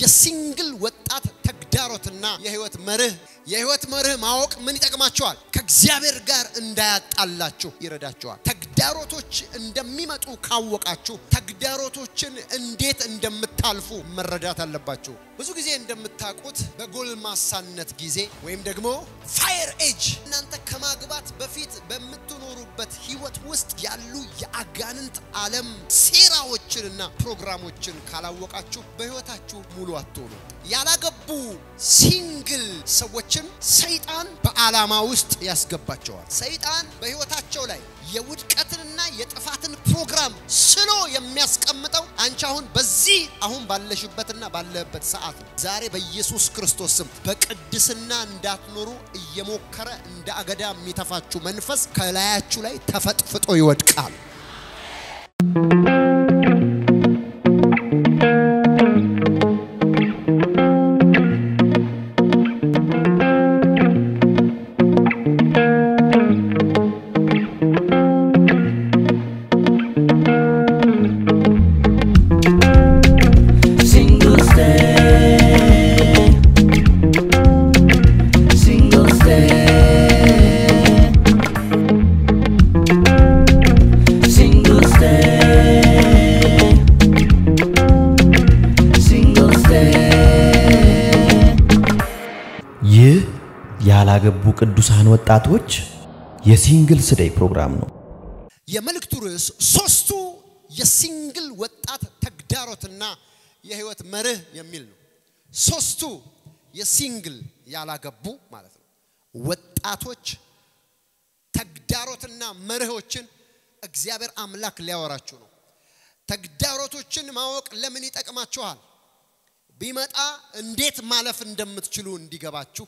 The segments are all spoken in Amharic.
የሲንግል ወጣት ተግዳሮትና የህይወት መርህ የህይወት መርህ ማወቅ ምን ይጠቅማቸዋል? ከእግዚአብሔር ጋር እንዳያጣላችሁ ይረዳቸዋል። ተግዳሮቶች እንደሚመጡ ካወቃችሁ ተግዳሮቶችን እንዴት እንደምታልፉ መረዳት አለባችሁ። ብዙ ጊዜ እንደምታውቁት በጎልማሳነት ጊዜ ወይም ደግሞ ፋየር ኤጅ እናንተ ከማግባት በፊት በምትኖሩበት ህይወት ውስጥ ያሉ የአጋንንት ዓለም ሴራዎችንና ፕሮግራሞችን ካላወቃችሁ በህይወታችሁ ሙሉ አትሆኑ። ያላገቡ ሲንግል ሰዎችን ሰይጣን በዓላማ ውስጥ ያስገባቸዋል። ሰይጣን በህይወታቸው ላይ የውድቀትንና የጥፋትን ፕሮግራም ስሎ የሚያስቀምጠው አንቺ አሁን በዚህ አሁን ባለሽበትና ባለበት ሰዓት ነው። ዛሬ በኢየሱስ ክርስቶስ ስም በቅድስና እንዳትኖሩ እየሞከረ እንደ አገዳ የሚተፋችሁ መንፈስ ከላያችሁ ላይ ተፈጥፍጦ ይወድቃል። Single stay, single stay, single stay, single stay. ይህ ያላገቡ ቅዱሳን ወጣቶች የሲንግልስ ዴይ ፕሮግራም ነው። የመልእክቱ ርዕስ ሶስቱ የሲንግል ወጣት ተግዳሮትና የህይወት መርህ የሚል ነው። ሶስቱ የሲንግል ያላገቡ ማለት ነው ወጣቶች ተግዳሮትና መርሆችን እግዚአብሔር አምላክ ሊያወራችሁ ነው። ተግዳሮቶችን ማወቅ ለምን ይጠቅማችኋል? ቢመጣ እንዴት ማለፍ እንደምትችሉ እንዲገባችሁ።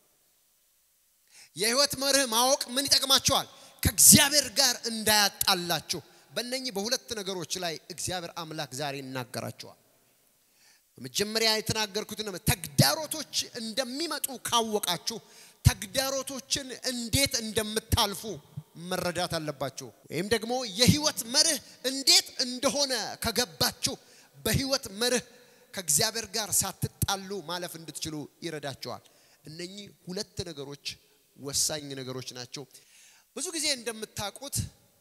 የህይወት መርህ ማወቅ ምን ይጠቅማችኋል? ከእግዚአብሔር ጋር እንዳያጣላችሁ። በእነኚህ በሁለት ነገሮች ላይ እግዚአብሔር አምላክ ዛሬ ይናገራችኋል። በመጀመሪያ የተናገርኩትን ተግዳሮቶች እንደሚመጡ ካወቃችሁ ተግዳሮቶችን እንዴት እንደምታልፉ መረዳት አለባችሁ። ወይም ደግሞ የህይወት መርህ እንዴት እንደሆነ ከገባችሁ በህይወት መርህ ከእግዚአብሔር ጋር ሳትጣሉ ማለፍ እንድትችሉ ይረዳቸዋል። እነኚህ ሁለት ነገሮች ወሳኝ ነገሮች ናቸው። ብዙ ጊዜ እንደምታውቁት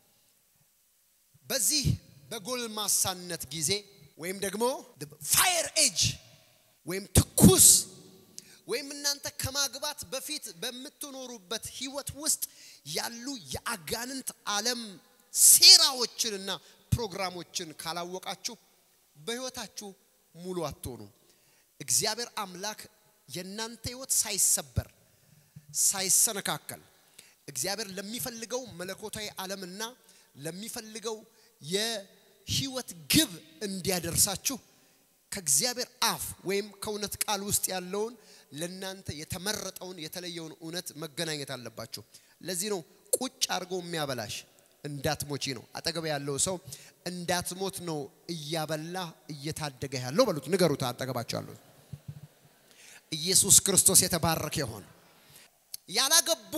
በዚህ በጎልማሳነት ጊዜ ወይም ደግሞ ፋየር ኤጅ ወይም ትኩስ ወይም እናንተ ከማግባት በፊት በምትኖሩበት ህይወት ውስጥ ያሉ የአጋንንት ዓለም ሴራዎችንና ፕሮግራሞችን ካላወቃችሁ በህይወታችሁ ሙሉ አትሆኑም። እግዚአብሔር አምላክ የእናንተ ህይወት ሳይሰበር ሳይሰነካከል እግዚአብሔር ለሚፈልገው መለኮታዊ ዓለምና ለሚፈልገው የህይወት ግብ እንዲያደርሳችሁ ከእግዚአብሔር አፍ ወይም ከእውነት ቃል ውስጥ ያለውን ለእናንተ የተመረጠውን የተለየውን እውነት መገናኘት አለባችሁ። ለዚህ ነው ቁጭ አድርጎ የሚያበላሽ እንዳትሞቺ ነው። አጠገብ ያለው ሰው እንዳትሞት ነው እያበላ እየታደገ ያለው በሉት፣ ንገሩት። አጠገባቸው ያለው ኢየሱስ ክርስቶስ የተባረከ ይሆን። ያላገቡ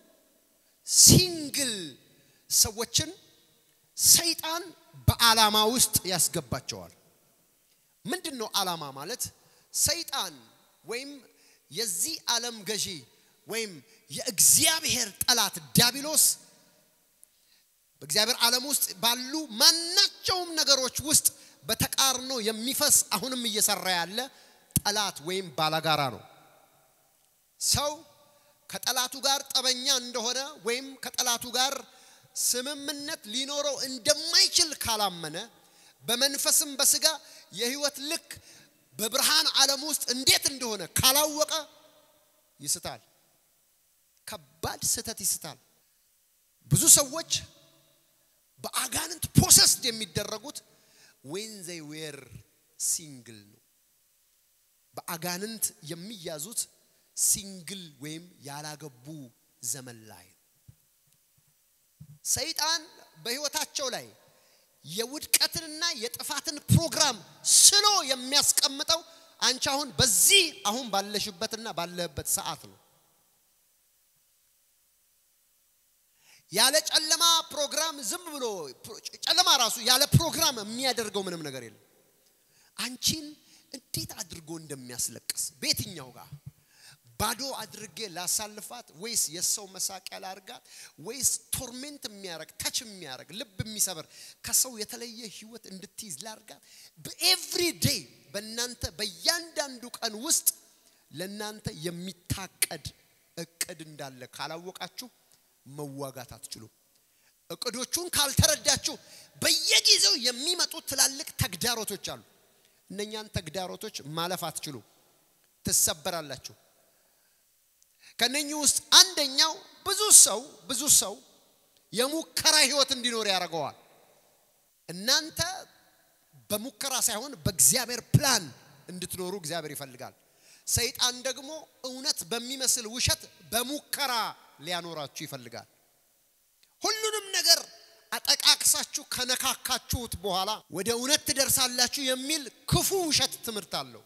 ሲንግል ሰዎችን ሰይጣን በዓላማ ውስጥ ያስገባቸዋል። ምንድን ነው ዓላማ ማለት? ሰይጣን ወይም የዚህ ዓለም ገዢ ወይም የእግዚአብሔር ጠላት ዲያብሎስ በእግዚአብሔር ዓለም ውስጥ ባሉ ማናቸውም ነገሮች ውስጥ በተቃርኖ የሚፈስ አሁንም እየሰራ ያለ ጠላት ወይም ባላጋራ ነው። ሰው ከጠላቱ ጋር ጠበኛ እንደሆነ ወይም ከጠላቱ ጋር ስምምነት ሊኖረው እንደማይችል ካላመነ በመንፈስም በስጋ የህይወት ልክ በብርሃን ዓለም ውስጥ እንዴት እንደሆነ ካላወቀ ይስታል። ከባድ ስህተት ይስታል። ብዙ ሰዎች በአጋንንት ፖሰስድ የሚደረጉት ዌን ዘይ ዌር ሲንግል ነው። በአጋንንት የሚያዙት ሲንግል ወይም ያላገቡ ዘመን ላይ ነው። ሰይጣን በህይወታቸው ላይ የውድቀትንና የጥፋትን ፕሮግራም ስሎ የሚያስቀምጠው አንቺ አሁን በዚህ አሁን ባለሽበትና ባለበት ሰዓት ነው። ያለ ጨለማ ፕሮግራም ዝም ብሎ ጨለማ ራሱ ያለ ፕሮግራም የሚያደርገው ምንም ነገር የለም። አንቺን እንዴት አድርጎ ፈልጎ እንደሚያስለቅስ በየትኛው ጋር ባዶ አድርጌ ላሳልፋት ወይስ የሰው መሳቂያ ላርጋት ወይስ ቶርሜንት የሚያረግ ታች የሚያረግ ልብ የሚሰብር ከሰው የተለየ ህይወት እንድትይዝ ላርጋት በኤቭሪ ዴይ በእናንተ በእያንዳንዱ ቀን ውስጥ ለእናንተ የሚታቀድ እቅድ እንዳለ ካላወቃችሁ መዋጋት አትችሉም እቅዶቹን ካልተረዳችሁ በየጊዜው የሚመጡ ትላልቅ ተግዳሮቶች አሉ እነኛን ተግዳሮቶች ማለፍ አትችሉም ትሰበራላችሁ ከነኚህ ውስጥ አንደኛው ብዙ ሰው ብዙ ሰው የሙከራ ህይወት እንዲኖር ያደርገዋል እናንተ በሙከራ ሳይሆን በእግዚአብሔር ፕላን እንድትኖሩ እግዚአብሔር ይፈልጋል ሰይጣን ደግሞ እውነት በሚመስል ውሸት በሙከራ ሊያኖራችሁ ይፈልጋል ሁሉንም ነገር አጠቃቅሳችሁ ከነካካችሁት በኋላ ወደ እውነት ትደርሳላችሁ የሚል ክፉ ውሸት ትምህርት አለው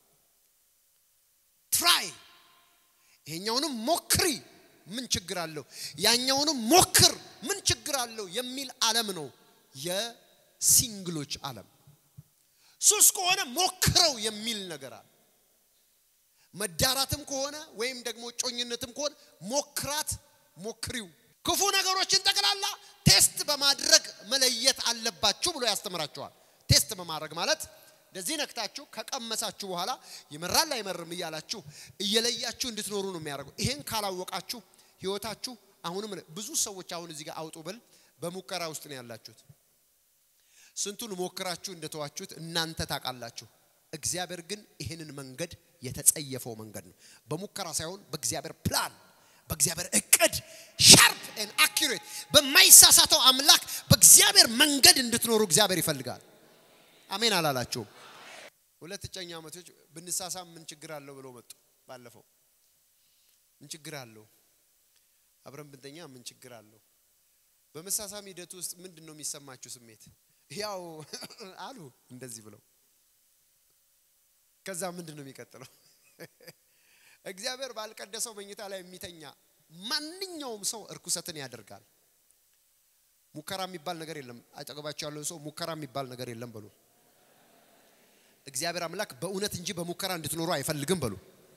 ትራይ ይሄኛውንም ሞክሪ ምን ችግር አለው ያኛውንም ሞክር ምን ችግር አለው የሚል ዓለም ነው የሲንግሎች ዓለም ሱስ ከሆነ ሞክረው የሚል ነገር አለ መዳራትም ከሆነ ወይም ደግሞ ጮኝነትም ከሆነ ሞክራት ሞክሪው ክፉ ነገሮችን ጠቅላላ ቴስት በማድረግ መለየት አለባችሁ ብሎ ያስተምራቸዋል ቴስት በማድረግ ማለት እንደዚህ ነክታችሁ ከቀመሳችሁ በኋላ ይመራል አይመርም እያላችሁ እየለያችሁ እንድትኖሩ ነው የሚያደርገው ይሄን ካላወቃችሁ ህይወታችሁ አሁንም ብዙ ሰዎች አሁን እዚህ ጋር አውጡ ብል በሙከራ ውስጥ ነው ያላችሁት ስንቱን ሞክራችሁ እንደተዋችሁት እናንተ ታውቃላችሁ እግዚአብሔር ግን ይህንን መንገድ የተጸየፈው መንገድ ነው በሙከራ ሳይሆን በእግዚአብሔር ፕላን በእግዚአብሔር እቅድ ሻርፕ ን አኪሬት በማይሳሳተው አምላክ በእግዚአብሔር መንገድ እንድትኖሩ እግዚአብሔር ይፈልጋል አሜን አላላችሁም ሁለት እጨኛ ዓመቶች ብንሳሳም ምን ችግር አለው ብለው መጡ ባለፈው ምን ችግር አለው አብረን ብንተኛ ምን ችግር አለው በመሳሳም ሂደት ውስጥ ምንድን ነው የሚሰማችሁ ስሜት ያው አሉ እንደዚህ ብለው ከዛ ምንድን ነው የሚቀጥለው እግዚአብሔር ባልቀደሰው መኝታ ላይ የሚተኛ ማንኛውም ሰው እርኩሰትን ያደርጋል ሙከራ የሚባል ነገር የለም አጠገባቸው ያለውን ሰው ሙከራ የሚባል ነገር የለም በሉ እግዚአብሔር አምላክ በእውነት እንጂ በሙከራ እንድትኖሩ አይፈልግም በሉ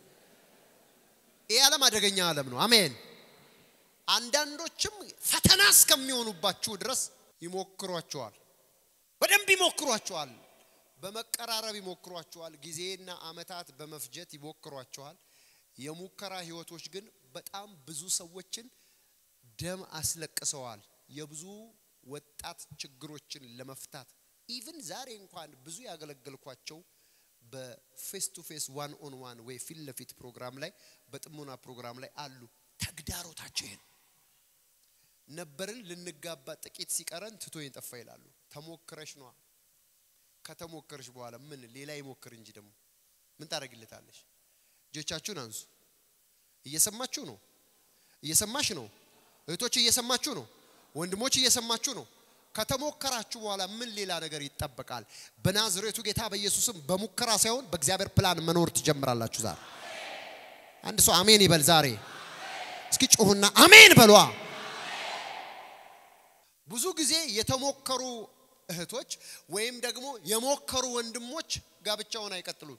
ይህ ዓለም አደገኛ ዓለም ነው አሜን አንዳንዶችም ፈተና እስከሚሆኑባችሁ ድረስ ይሞክሯቸዋል በደንብ ይሞክሯቸዋል በመቀራረብ ይሞክሯቸዋል ጊዜና አመታት በመፍጀት ይሞክሯቸዋል የሙከራ ህይወቶች ግን በጣም ብዙ ሰዎችን ደም አስለቅሰዋል የብዙ ወጣት ችግሮችን ለመፍታት ኢቭን ዛሬ እንኳን ብዙ ያገለገልኳቸው በፌስ ቱ ፌስ ዋን ኦን ዋን ወይ ፊት ለፊት ፕሮግራም ላይ በጥሞና ፕሮግራም ላይ አሉ ተግዳሮታቸው ይሄን ነበርን ልንጋባ ጥቂት ሲቀረን ትቶኝ ጠፋ ይላሉ ተሞክረሽ ነዋ ከተሞከረሽ በኋላ ምን ሌላ ይሞክር እንጂ ደግሞ ምን ታደርግለታለሽ እጆቻችሁን አንሱ እየሰማችሁ ነው እየሰማሽ ነው እህቶች እየሰማችሁ ነው ወንድሞች እየሰማችሁ ነው ከተሞከራችሁ በኋላ ምን ሌላ ነገር ይጠበቃል በናዝሬቱ ጌታ በኢየሱስም በሙከራ ሳይሆን በእግዚአብሔር ፕላን መኖር ትጀምራላችሁ ዛሬ አንድ ሰው አሜን ይበል ዛሬ እስኪ ጮሁና አሜን በሏ ብዙ ጊዜ የተሞከሩ እህቶች ወይም ደግሞ የሞከሩ ወንድሞች ጋብቻውን አይቀጥሉም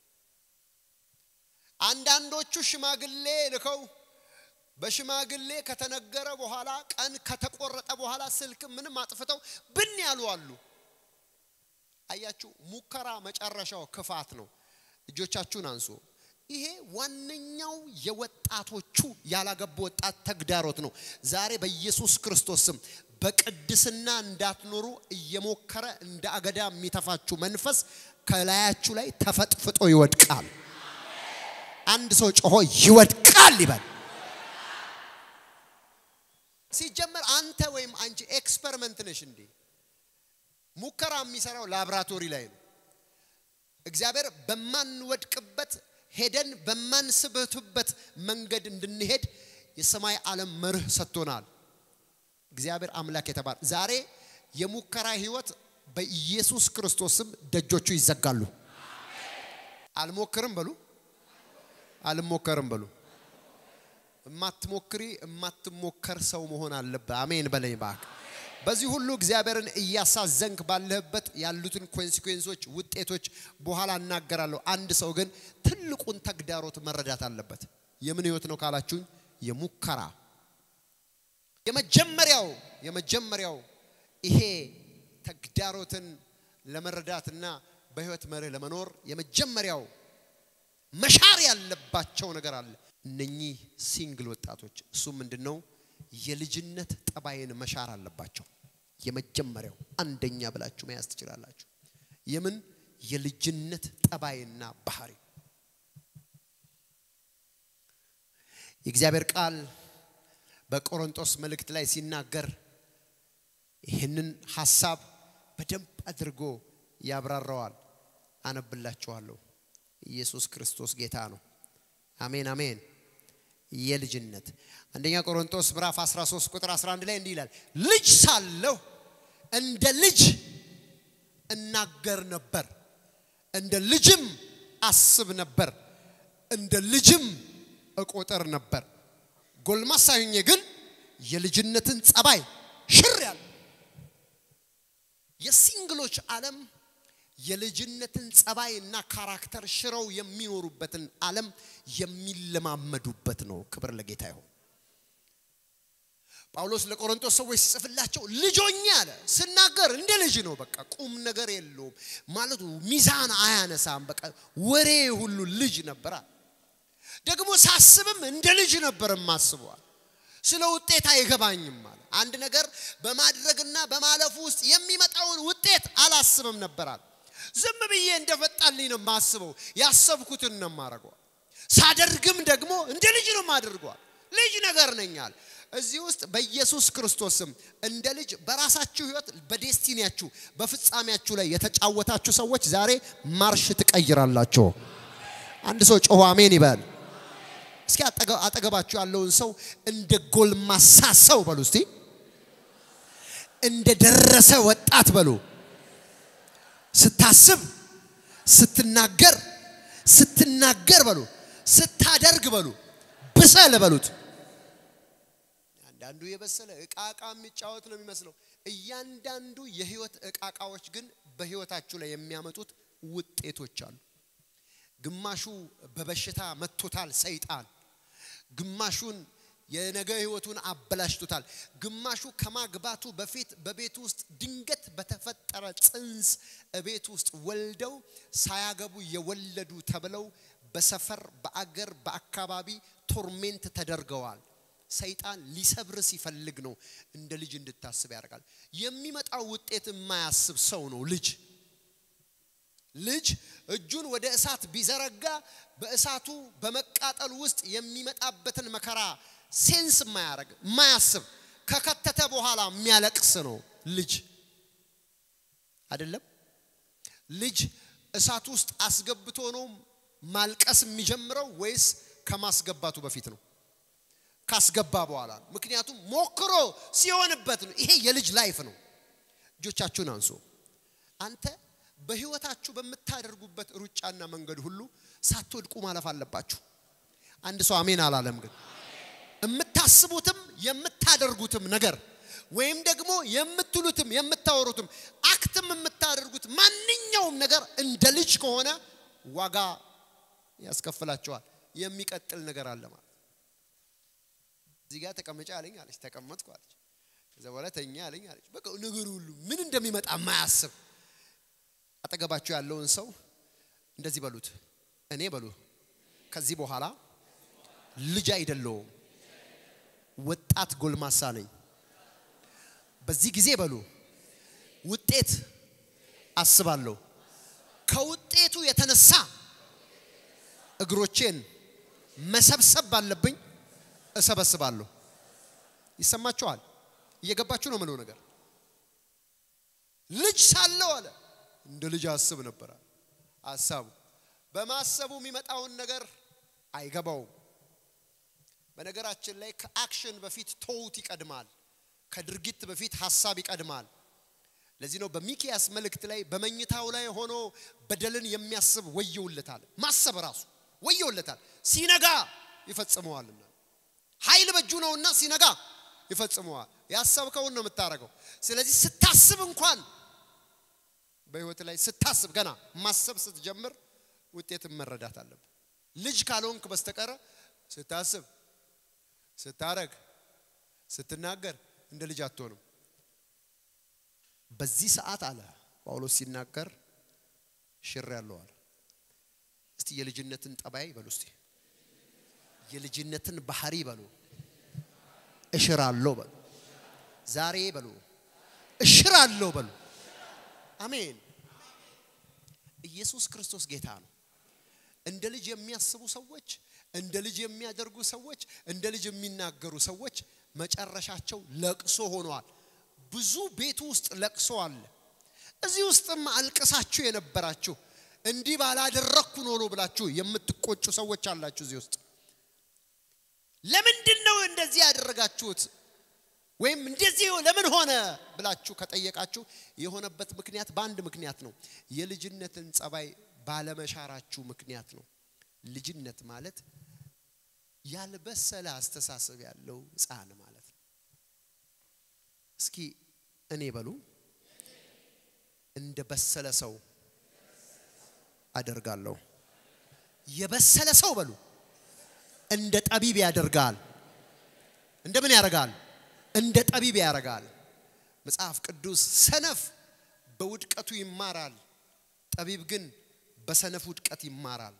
አንዳንዶቹ ሽማግሌ ልከው በሽማግሌ ከተነገረ በኋላ ቀን ከተቆረጠ በኋላ ስልክ ምንም አጥፍተው ብን ያሉ አሉ አያችሁ ሙከራ መጨረሻው ክፋት ነው እጆቻችሁን አንሱ ይሄ ዋነኛው የወጣቶቹ ያላገቡ ወጣት ተግዳሮት ነው ዛሬ በኢየሱስ ክርስቶስ ስም በቅድስና እንዳትኖሩ እየሞከረ እንደ አገዳ የሚተፋችሁ መንፈስ ከላያችሁ ላይ ተፈጥፍጦ ይወድቃል አንድ ሰው ጮሆ ይወድቃል ይበል ሲጀመር አንተ ወይም አንቺ ኤክስፐሪመንት ነሽ እንዴ ሙከራ የሚሰራው ላብራቶሪ ላይ ነው እግዚአብሔር በማንወድቅበት ሄደን በማንስበትበት መንገድ እንድንሄድ የሰማይ ዓለም መርህ ሰጥቶናል እግዚአብሔር አምላክ የተባለ ዛሬ የሙከራ ህይወት በኢየሱስ ክርስቶስም ደጆቹ ይዘጋሉ አልሞክርም በሉ አልሞከርም በሉ እማትሞክሪ እማትሞከር ሰው መሆን አለብህ አሜን በለኝ ባክ በዚህ ሁሉ እግዚአብሔርን እያሳዘንክ ባለህበት ያሉትን ኮንሲኩዌንሶች ውጤቶች በኋላ እናገራለሁ። አንድ ሰው ግን ትልቁን ተግዳሮት መረዳት አለበት። የምን ህይወት ነው ካላችሁኝ፣ የሙከራ የመጀመሪያው የመጀመሪያው ይሄ ተግዳሮትን ለመረዳትና በህይወት መርህ ለመኖር የመጀመሪያው መሻር ያለባቸው ነገር አለ። እነኚህ ሲንግል ወጣቶች እሱ ምንድን ነው? የልጅነት ጠባይን መሻር አለባቸው። የመጀመሪያው አንደኛ ብላችሁ መያዝ ትችላላችሁ። የምን የልጅነት ጠባይና ባህሪ የእግዚአብሔር ቃል በቆሮንቶስ መልእክት ላይ ሲናገር ይህንን ሐሳብ በደንብ አድርጎ ያብራራዋል። አነብላችኋለሁ። ኢየሱስ ክርስቶስ ጌታ ነው። አሜን አሜን። የልጅነት አንደኛ ቆሮንቶስ ምዕራፍ 13 ቁጥር 11 ላይ እንዲህ ይላል፣ ልጅ ሳለሁ እንደ ልጅ እናገር ነበር፣ እንደ ልጅም አስብ ነበር፣ እንደ ልጅም እቆጠር ነበር። ጎልማሳ ሆኜ ግን የልጅነትን ጸባይ ሽር ያለ የሲንግሎች ዓለም የልጅነትን ጸባይ እና ካራክተር ሽረው የሚኖሩበትን ዓለም የሚለማመዱበት ነው። ክብር ለጌታ ይሁን። ጳውሎስ ለቆሮንቶስ ሰዎች ሲጽፍላቸው ልጆኛ አለ ስናገር እንደ ልጅ ነው። በቃ ቁም ነገር የለውም ማለቱ ሚዛን አያነሳም። በቃ ወሬ ሁሉ ልጅ ነበራ። ደግሞ ሳስብም እንደ ልጅ ነበር ማስበዋል። ስለ ውጤት አይገባኝም አለ። አንድ ነገር በማድረግና በማለፉ ውስጥ የሚመጣውን ውጤት አላስብም ነበራል። ዝም ብዬ እንደፈጣልኝ ነው የማስበው። ያሰብኩትን ነው የማደርገው። ሳደርግም ደግሞ እንደ ልጅ ነው የማደርገዋል። ልጅ ነገር ነኛል። እዚህ ውስጥ በኢየሱስ ክርስቶስም እንደ ልጅ በራሳችሁ ህይወት፣ በዴስቲኒያችሁ፣ በፍጻሜያችሁ ላይ የተጫወታችሁ ሰዎች ዛሬ ማርሽ ትቀይራላችሁ። አንድ ሰው ጮሆ አሜን ይበል። እስኪ አጠገባችሁ ያለውን ሰው እንደ ጎልማሳ ሰው በሉ እስቲ፣ እንደ ደረሰ ወጣት በሉ። ስታስብ፣ ስትናገር፣ ስትናገር በሉ፣ ስታደርግ በሉ፣ ብሰል በሉት። አንዳንዱ የበሰለ እቃ እቃ የሚጫወት ነው የሚመስለው። እያንዳንዱ የህይወት እቃቃዎች ግን በህይወታችሁ ላይ የሚያመጡት ውጤቶች አሉ። ግማሹ በበሽታ መጥቶታል ሰይጣን፣ ግማሹን የነገ ህይወቱን አበላሽቶታል። ግማሹ ከማግባቱ በፊት በቤት ውስጥ ድንገት በተፈጠረ ጽንስ ቤት ውስጥ ወልደው ሳያገቡ የወለዱ ተብለው በሰፈር በአገር በአካባቢ ቶርሜንት ተደርገዋል። ሰይጣን ሊሰብር ሲፈልግ ነው እንደ ልጅ እንድታስብ ያደርጋል። የሚመጣው ውጤት የማያስብ ሰው ነው ልጅ ልጅ እጁን ወደ እሳት ቢዘረጋ በእሳቱ በመቃጠል ውስጥ የሚመጣበትን መከራ ሴንስ የማያደርግ የማያስብ ከከተተ በኋላ የሚያለቅስ ነው ልጅ አይደለም። ልጅ እሳት ውስጥ አስገብቶ ነው ማልቀስ የሚጀምረው ወይስ ከማስገባቱ በፊት ነው? ካስገባ በኋላ ነው። ምክንያቱም ሞክሮ ሲሆንበት ነው። ይሄ የልጅ ላይፍ ነው። እጆቻችሁን አንሱ። አንተ በህይወታችሁ በምታደርጉበት ሩጫና መንገድ ሁሉ ሳትወድቁ ማለፍ አለባችሁ። አንድ ሰው አሜን አላለም። ግን የምታስቡትም የምታደርጉትም ነገር ወይም ደግሞ የምትሉትም የምታወሩትም አክትም የምታደርጉት ማንኛውም ነገር እንደ ልጅ ከሆነ ዋጋ ያስከፍላቸዋል። የሚቀጥል ነገር አለ ማለት እዚህ ጋር ተቀመጫ አለኝ አለች፣ ተቀመጥኩ አለች። ከዛ በኋላ ተኛ አለኝ አለች። በቃ ነገር ሁሉ ምን እንደሚመጣ የማያስብ አጠገባችሁ ያለውን ሰው እንደዚህ በሉት፣ እኔ በሉ ከዚህ በኋላ ልጅ አይደለውም፣ ወጣት ጎልማሳ ነኝ። በዚህ ጊዜ በሉ ውጤት አስባለሁ። ከውጤቱ የተነሳ እግሮቼን መሰብሰብ ባለብኝ እሰበስባለሁ። ይሰማችኋል? እየገባችሁ ነው ምለው ነገር ልጅ ሳለው አለ እንደ ልጅ አስብ ነበረ። አሳቡ በማሰቡ የሚመጣውን ነገር አይገባውም። በነገራችን ላይ ከአክሽን በፊት ቶውት ይቀድማል። ከድርጊት በፊት ሀሳብ ይቀድማል። ለዚህ ነው በሚኪያስ መልእክት ላይ በመኝታው ላይ ሆኖ በደልን የሚያስብ ወየውለታል። ማሰብ ራሱ ወየውለታል፣ ሲነጋ ይፈጽመዋልና ኃይል በእጁ ነውና ሲነጋ ይፈጽመዋል። ያሰብከውን ነው የምታደርገው። ስለዚህ ስታስብ እንኳን በህይወት ላይ ስታስብ ገና ማሰብ ስትጀምር ውጤትን መረዳት አለብህ። ልጅ ካልሆንክ በስተቀረ ስታስብ፣ ስታረግ፣ ስትናገር እንደ ልጅ አትሆንም። በዚህ ሰዓት አለ ጳውሎስ ሲናገር ሽር ያለው አለ። እስቲ የልጅነትን ጠባይ በሉ እስቲ የልጅነትን ባህሪ በሉ እሽራለሁ በሉ ዛሬ በሉ እሽራለሁ በሉ አሜን ኢየሱስ ክርስቶስ ጌታ ነው እንደ ልጅ የሚያስቡ ሰዎች እንደ ልጅ የሚያደርጉ ሰዎች እንደ ልጅ የሚናገሩ ሰዎች መጨረሻቸው ለቅሶ ሆነዋል ብዙ ቤቱ ውስጥ ለቅሶ አለ እዚህ ውስጥም አልቅሳችሁ የነበራችሁ እንዲህ ባላደረግኩ ኖሮ ብላችሁ የምትቆጩ ሰዎች አላችሁ እዚህ ውስጥ ለምንድን ነው እንደዚህ ያደረጋችሁት ወይም እንደዚህ ለምን ሆነ ብላችሁ ከጠየቃችሁ የሆነበት ምክንያት በአንድ ምክንያት ነው የልጅነትን ጸባይ ባለመሻራችሁ ምክንያት ነው ልጅነት ማለት ያልበሰለ አስተሳሰብ ያለው ህፃን ማለት ነው እስኪ እኔ በሉ እንደ በሰለ ሰው አደርጋለሁ የበሰለ ሰው በሉ እንደ ጠቢብ ያደርጋል እንደምን ያደርጋል እንደ ጠቢብ ያደርጋል መጽሐፍ ቅዱስ ሰነፍ በውድቀቱ ይማራል ጠቢብ ግን በሰነፍ ውድቀት ይማራል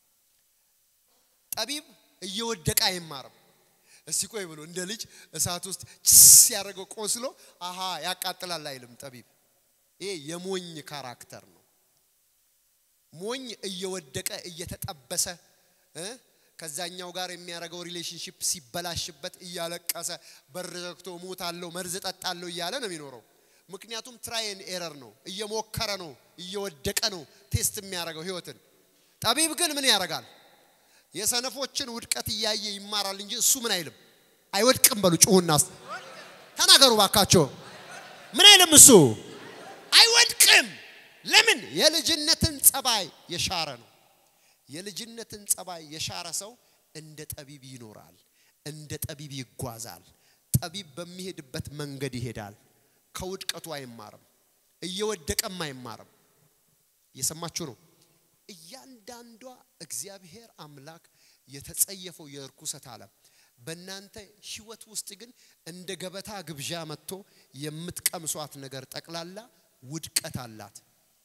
ጠቢብ እየወደቀ አይማርም እስቲ ቆይ ብሎ እንደ ልጅ እሳት ውስጥ ችስ ያደረገው ቆስሎ አሃ ያቃጥላል አይልም ጠቢብ ይሄ የሞኝ ካራክተር ነው ሞኝ እየወደቀ እየተጠበሰ እ ከዛኛው ጋር የሚያደርገው ሪሌሽንሽፕ ሲበላሽበት እያለቀሰ በር ዘግቶ ሞታለሁ መርዝ ጠጣለሁ እያለ ነው የሚኖረው ምክንያቱም ትራይን ኤረር ነው እየሞከረ ነው እየወደቀ ነው ቴስት የሚያደርገው ህይወትን ጠቢብ ግን ምን ያደርጋል የሰነፎችን ውድቀት እያየ ይማራል እንጂ እሱ ምን አይልም አይወድቅም በሉ ጩሁና ተናገሩ ባካቸው ምን አይልም እሱ አይወድቅም ለምን የልጅነትን ጸባይ የሻረ ነው የልጅነትን ጸባይ የሻረ ሰው እንደ ጠቢብ ይኖራል እንደ ጠቢብ ይጓዛል ጠቢብ በሚሄድበት መንገድ ይሄዳል ከውድቀቱ አይማርም እየወደቀም አይማርም እየሰማችሁ ነው እያንዳንዷ እግዚአብሔር አምላክ የተጸየፈው የእርኩሰት ዓለም በእናንተ ህይወት ውስጥ ግን እንደ ገበታ ግብዣ መጥቶ የምትቀምሷት ነገር ጠቅላላ ውድቀት አላት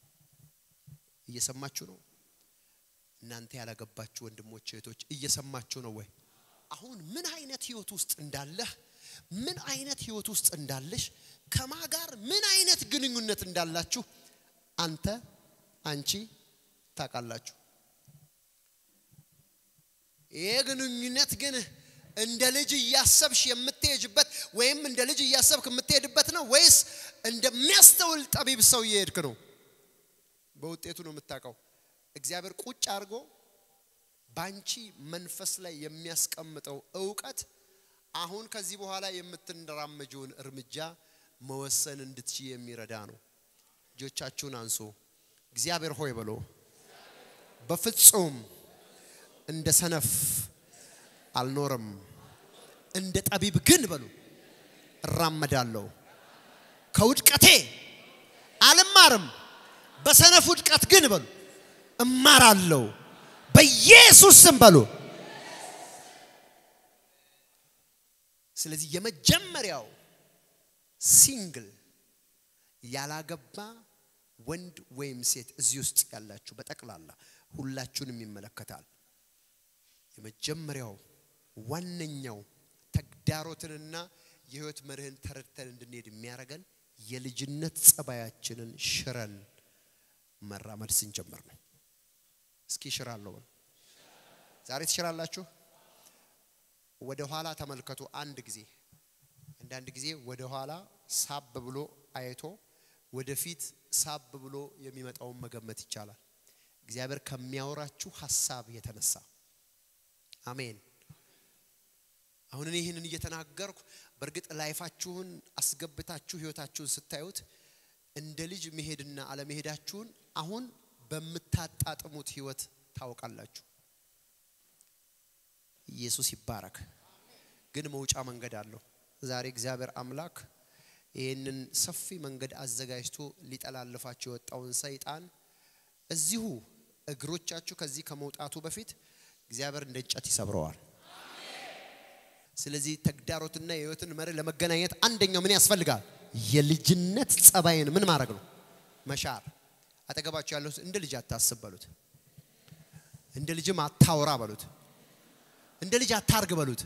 እየሰማችሁ ነው እናንተ ያላገባችሁ ወንድሞች እህቶች እየሰማችሁ ነው ወይ አሁን ምን አይነት ህይወት ውስጥ እንዳለህ ምን አይነት ህይወት ውስጥ እንዳለሽ ከማ ጋር ምን አይነት ግንኙነት እንዳላችሁ አንተ አንቺ ታውቃላችሁ ይሄ ግንኙነት ግን እንደ ልጅ እያሰብሽ የምትሄጅበት ወይም እንደ ልጅ እያሰብክ የምትሄድበት ነው ወይስ እንደሚያስተውል ጠቢብ ሰው እየሄድክ ነው በውጤቱ ነው የምታውቀው እግዚአብሔር ቁጭ አድርጎ ባንቺ መንፈስ ላይ የሚያስቀምጠው እውቀት አሁን ከዚህ በኋላ የምትንራመጀውን እርምጃ መወሰን እንድትችይ የሚረዳ ነው እጆቻችሁን አንሱ እግዚአብሔር ሆይ ብሎ በፍጹም እንደ ሰነፍ አልኖርም እንደ ጠቢብ ግን በሉ እራመዳለሁ ከውድቀቴ አልማርም በሰነፍ ውድቀት ግን በሉ እማራለሁ በኢየሱስ ስም በሉ ስለዚህ የመጀመሪያው ሲንግል ያላገባ ወንድ ወይም ሴት እዚህ ውስጥ ያላችሁ በጠቅላላ ሁላችሁንም ይመለከታል የመጀመሪያው ዋነኛው ተግዳሮትንና የህይወት መርህን ተረድተን እንድንሄድ የሚያደርገን የልጅነት ጸባያችንን ሽረን መራመድ ስንጀምር ነው እስኪ ሽራለሁ ዛሬ ትሽራላችሁ ወደ ኋላ ተመልከቱ አንድ ጊዜ አንዳንድ ጊዜ ወደ ኋላ ሳብ ብሎ አይቶ ወደፊት ሳብ ብሎ የሚመጣውን መገመት ይቻላል እግዚአብሔር ከሚያወራችሁ ሀሳብ የተነሳ አሜን አሁን እኔ ይህንን እየተናገርኩ በእርግጥ ላይፋችሁን አስገብታችሁ ህይወታችሁን ስታዩት እንደ ልጅ መሄድና አለመሄዳችሁን አሁን በምታጣጥሙት ህይወት ታውቃላችሁ ኢየሱስ ይባረክ ግን መውጫ መንገድ አለው ዛሬ እግዚአብሔር አምላክ ይህንን ሰፊ መንገድ አዘጋጅቶ ሊጠላልፋቸው የወጣውን ሰይጣን እዚሁ እግሮቻችሁ ከዚህ ከመውጣቱ በፊት እግዚአብሔር እንደ እንጨት ይሰብረዋል። ስለዚህ ተግዳሮትና የህይወትን መርህ ለመገናኘት አንደኛው ምን ያስፈልጋል? የልጅነት ጸባይን ምን ማድረግ ነው? መሻር። አጠገባቸው ያለው እንደ ልጅ አታስብ በሉት። እንደ ልጅም አታውራ በሉት። እንደ ልጅ አታርግ በሉት።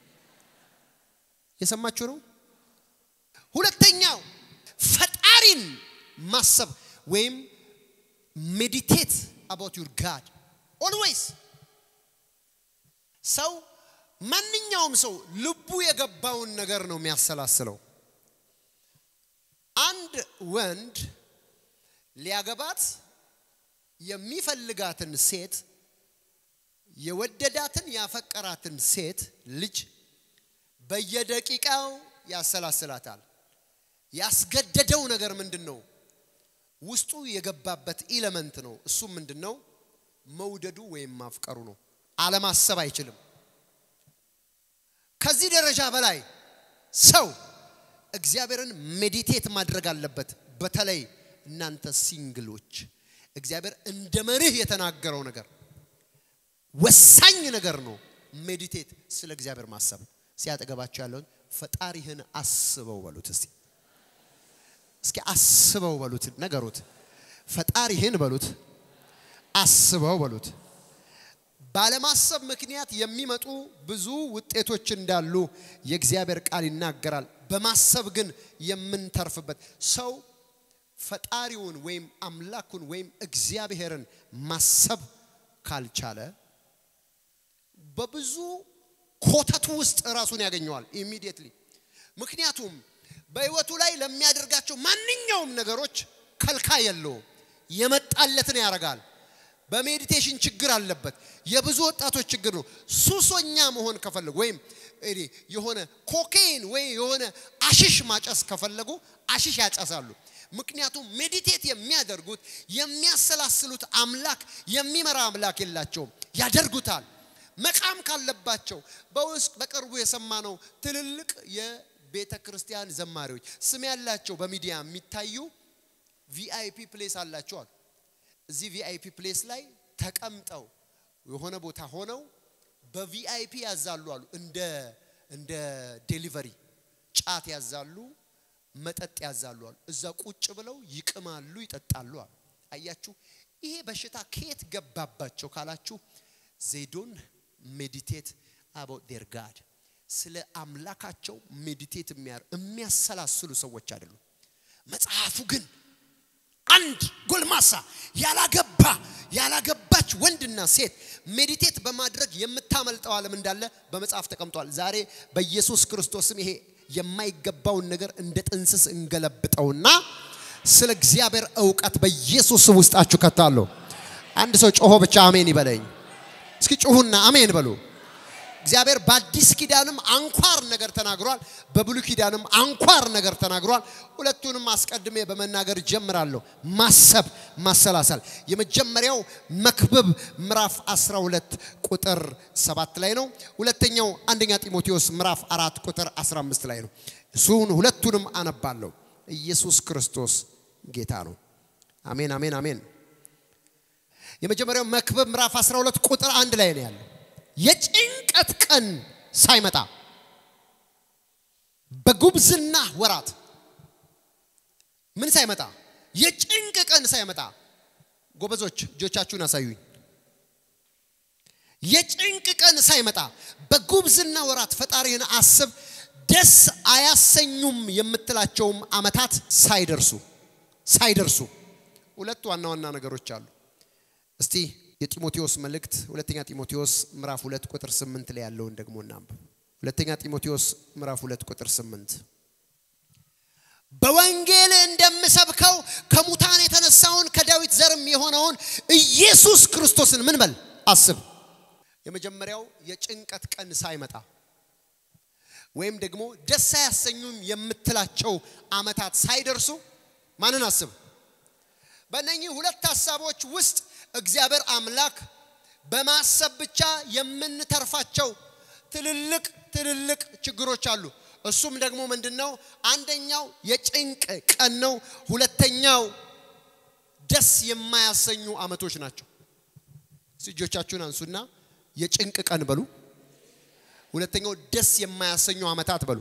የሰማችሁ ነው። ሁለተኛው ፈጣሪን ማሰብ ወይም ሜዲቴት አባውት ዩር ጋድ ኦልዌይስ ሰው ማንኛውም ሰው ልቡ የገባውን ነገር ነው የሚያሰላስለው። አንድ ወንድ ሊያገባት የሚፈልጋትን ሴት የወደዳትን ያፈቀራትን ሴት ልጅ በየደቂቃው ያሰላስላታል። ያስገደደው ነገር ምንድን ነው? ውስጡ የገባበት ኢለመንት ነው። እሱም ምንድን ነው? መውደዱ ወይም ማፍቀሩ ነው። አለማሰብ አይችልም። ከዚህ ደረጃ በላይ ሰው እግዚአብሔርን ሜዲቴት ማድረግ አለበት። በተለይ እናንተ ሲንግሎች እግዚአብሔር እንደ መርህ የተናገረው ነገር ወሳኝ ነገር ነው። ሜዲቴት ስለ እግዚአብሔር ማሰብ ሲያጠገባቸው ያለውን ፈጣሪህን አስበው በሉት። እስቲ እስኪ አስበው በሉት፣ ነገሩት። ፈጣሪህን በሉት፣ አስበው በሉት። ባለማሰብ ምክንያት የሚመጡ ብዙ ውጤቶች እንዳሉ የእግዚአብሔር ቃል ይናገራል። በማሰብ ግን የምንተርፍበት ሰው ፈጣሪውን ወይም አምላኩን ወይም እግዚአብሔርን ማሰብ ካልቻለ በብዙ ኮተቱ ውስጥ ራሱን ያገኘዋል ኢሚዲየትሊ። ምክንያቱም በህይወቱ ላይ ለሚያደርጋቸው ማንኛውም ነገሮች ከልካይ የለውም። የመጣለትን ያደርጋል። በሜዲቴሽን ችግር አለበት። የብዙ ወጣቶች ችግር ነው። ሱሶኛ መሆን ከፈለጉ ወይም እኔ የሆነ ኮኬይን ወይ የሆነ አሽሽ ማጨስ ከፈለጉ አሽሽ ያጨሳሉ። ምክንያቱም ሜዲቴት የሚያደርጉት የሚያሰላስሉት አምላክ የሚመራ አምላክ የላቸውም። ያደርጉታል። መቃም ካለባቸው በውስጥ በቅርቡ የሰማነው ትልልቅ የቤተ ክርስቲያን ዘማሪዎች ስም ያላቸው በሚዲያ የሚታዩ ቪአይፒ ፕሌስ አላቸዋል። እዚህ ቪአይፒ ፕሌስ ላይ ተቀምጠው የሆነ ቦታ ሆነው በቪአይፒ ያዛሉ አሉ። እንደ እንደ ዴሊቨሪ ጫት ያዛሉ፣ መጠጥ ያዛሉ አሉ። እዛ ቁጭ ብለው ይቅማሉ፣ ይጠጣሉ አሉ። አያችሁ፣ ይሄ በሽታ ከየት ገባባቸው ካላችሁ ዜዶን ሜዲቴት አባውት ዴር ጋድ ስለ አምላካቸው ሜዲቴት የሚያሰላስሉ ሰዎች አይደሉም። መጽሐፉ ግን አንድ ጎልማሳ ያላገባ ያላገባች ወንድና ሴት ሜዲቴት በማድረግ የምታመልጠው ዓለም እንዳለ በመጽሐፍ ተቀምጧል። ዛሬ በኢየሱስ ክርስቶስም ይሄ የማይገባውን ነገር እንደ ጥንስስ እንገለብጠውና ስለ እግዚአብሔር እውቀት በኢየሱስ ውስጣችሁ ከታለሁ። አንድ ሰው ጮሆ ብቻ አሜን ይበለኝ። እስኪ ጩሁና አሜን በሉ። እግዚአብሔር በአዲስ ኪዳንም አንኳር ነገር ተናግሯል፣ በብሉይ ኪዳንም አንኳር ነገር ተናግሯል። ሁለቱንም አስቀድሜ በመናገር ጀምራለሁ። ማሰብ፣ ማሰላሰል። የመጀመሪያው መክብብ ምዕራፍ 12 ቁጥር 7 ላይ ነው። ሁለተኛው አንደኛ ጢሞቴዎስ ምዕራፍ 4 ቁጥር 15 ላይ ነው። እሱን ሁለቱንም አነባለሁ። ኢየሱስ ክርስቶስ ጌታ ነው። አሜን፣ አሜን፣ አሜን። የመጀመሪያው መክብብ ምዕራፍ 12 ቁጥር አንድ ላይ ነው ያለው። የጭንቀት ቀን ሳይመጣ በጉብዝና ወራት ምን ሳይመጣ የጭንቅ ቀን ሳይመጣ ጎበዞች እጆቻችሁን አሳዩኝ። የጭንቅ ቀን ሳይመጣ በጉብዝና ወራት ፈጣሪህን አስብ፣ ደስ አያሰኙም የምትላቸውም አመታት ሳይደርሱ ሳይደርሱ ሁለት ዋና ዋና ነገሮች አሉ። እስቲ የጢሞቴዎስ መልእክት ሁለተኛ ጢሞቴዎስ ምዕራፍ ሁለት ቁጥር ስምንት ላይ ያለውን ደግሞ እናንብብ። ሁለተኛ ጢሞቴዎስ ምዕራፍ ሁለት ቁጥር ስምንት በወንጌል እንደምሰብከው ከሙታን የተነሳውን ከዳዊት ዘርም የሆነውን ኢየሱስ ክርስቶስን ምን በል አስብ። የመጀመሪያው የጭንቀት ቀን ሳይመጣ ወይም ደግሞ ደስ አያሰኙም የምትላቸው አመታት ሳይደርሱ ማንን አስብ? በእነኚህ ሁለት ሀሳቦች ውስጥ እግዚአብሔር አምላክ በማሰብ ብቻ የምንተርፋቸው ትልልቅ ትልልቅ ችግሮች አሉ። እሱም ደግሞ ምንድን ነው? አንደኛው የጭንቅ ቀን ነው። ሁለተኛው ደስ የማያሰኙ ዓመቶች ናቸው። እስቲ እጆቻችሁን አንሱና የጭንቅ ቀን በሉ። ሁለተኛው ደስ የማያሰኙ ዓመታት በሉ።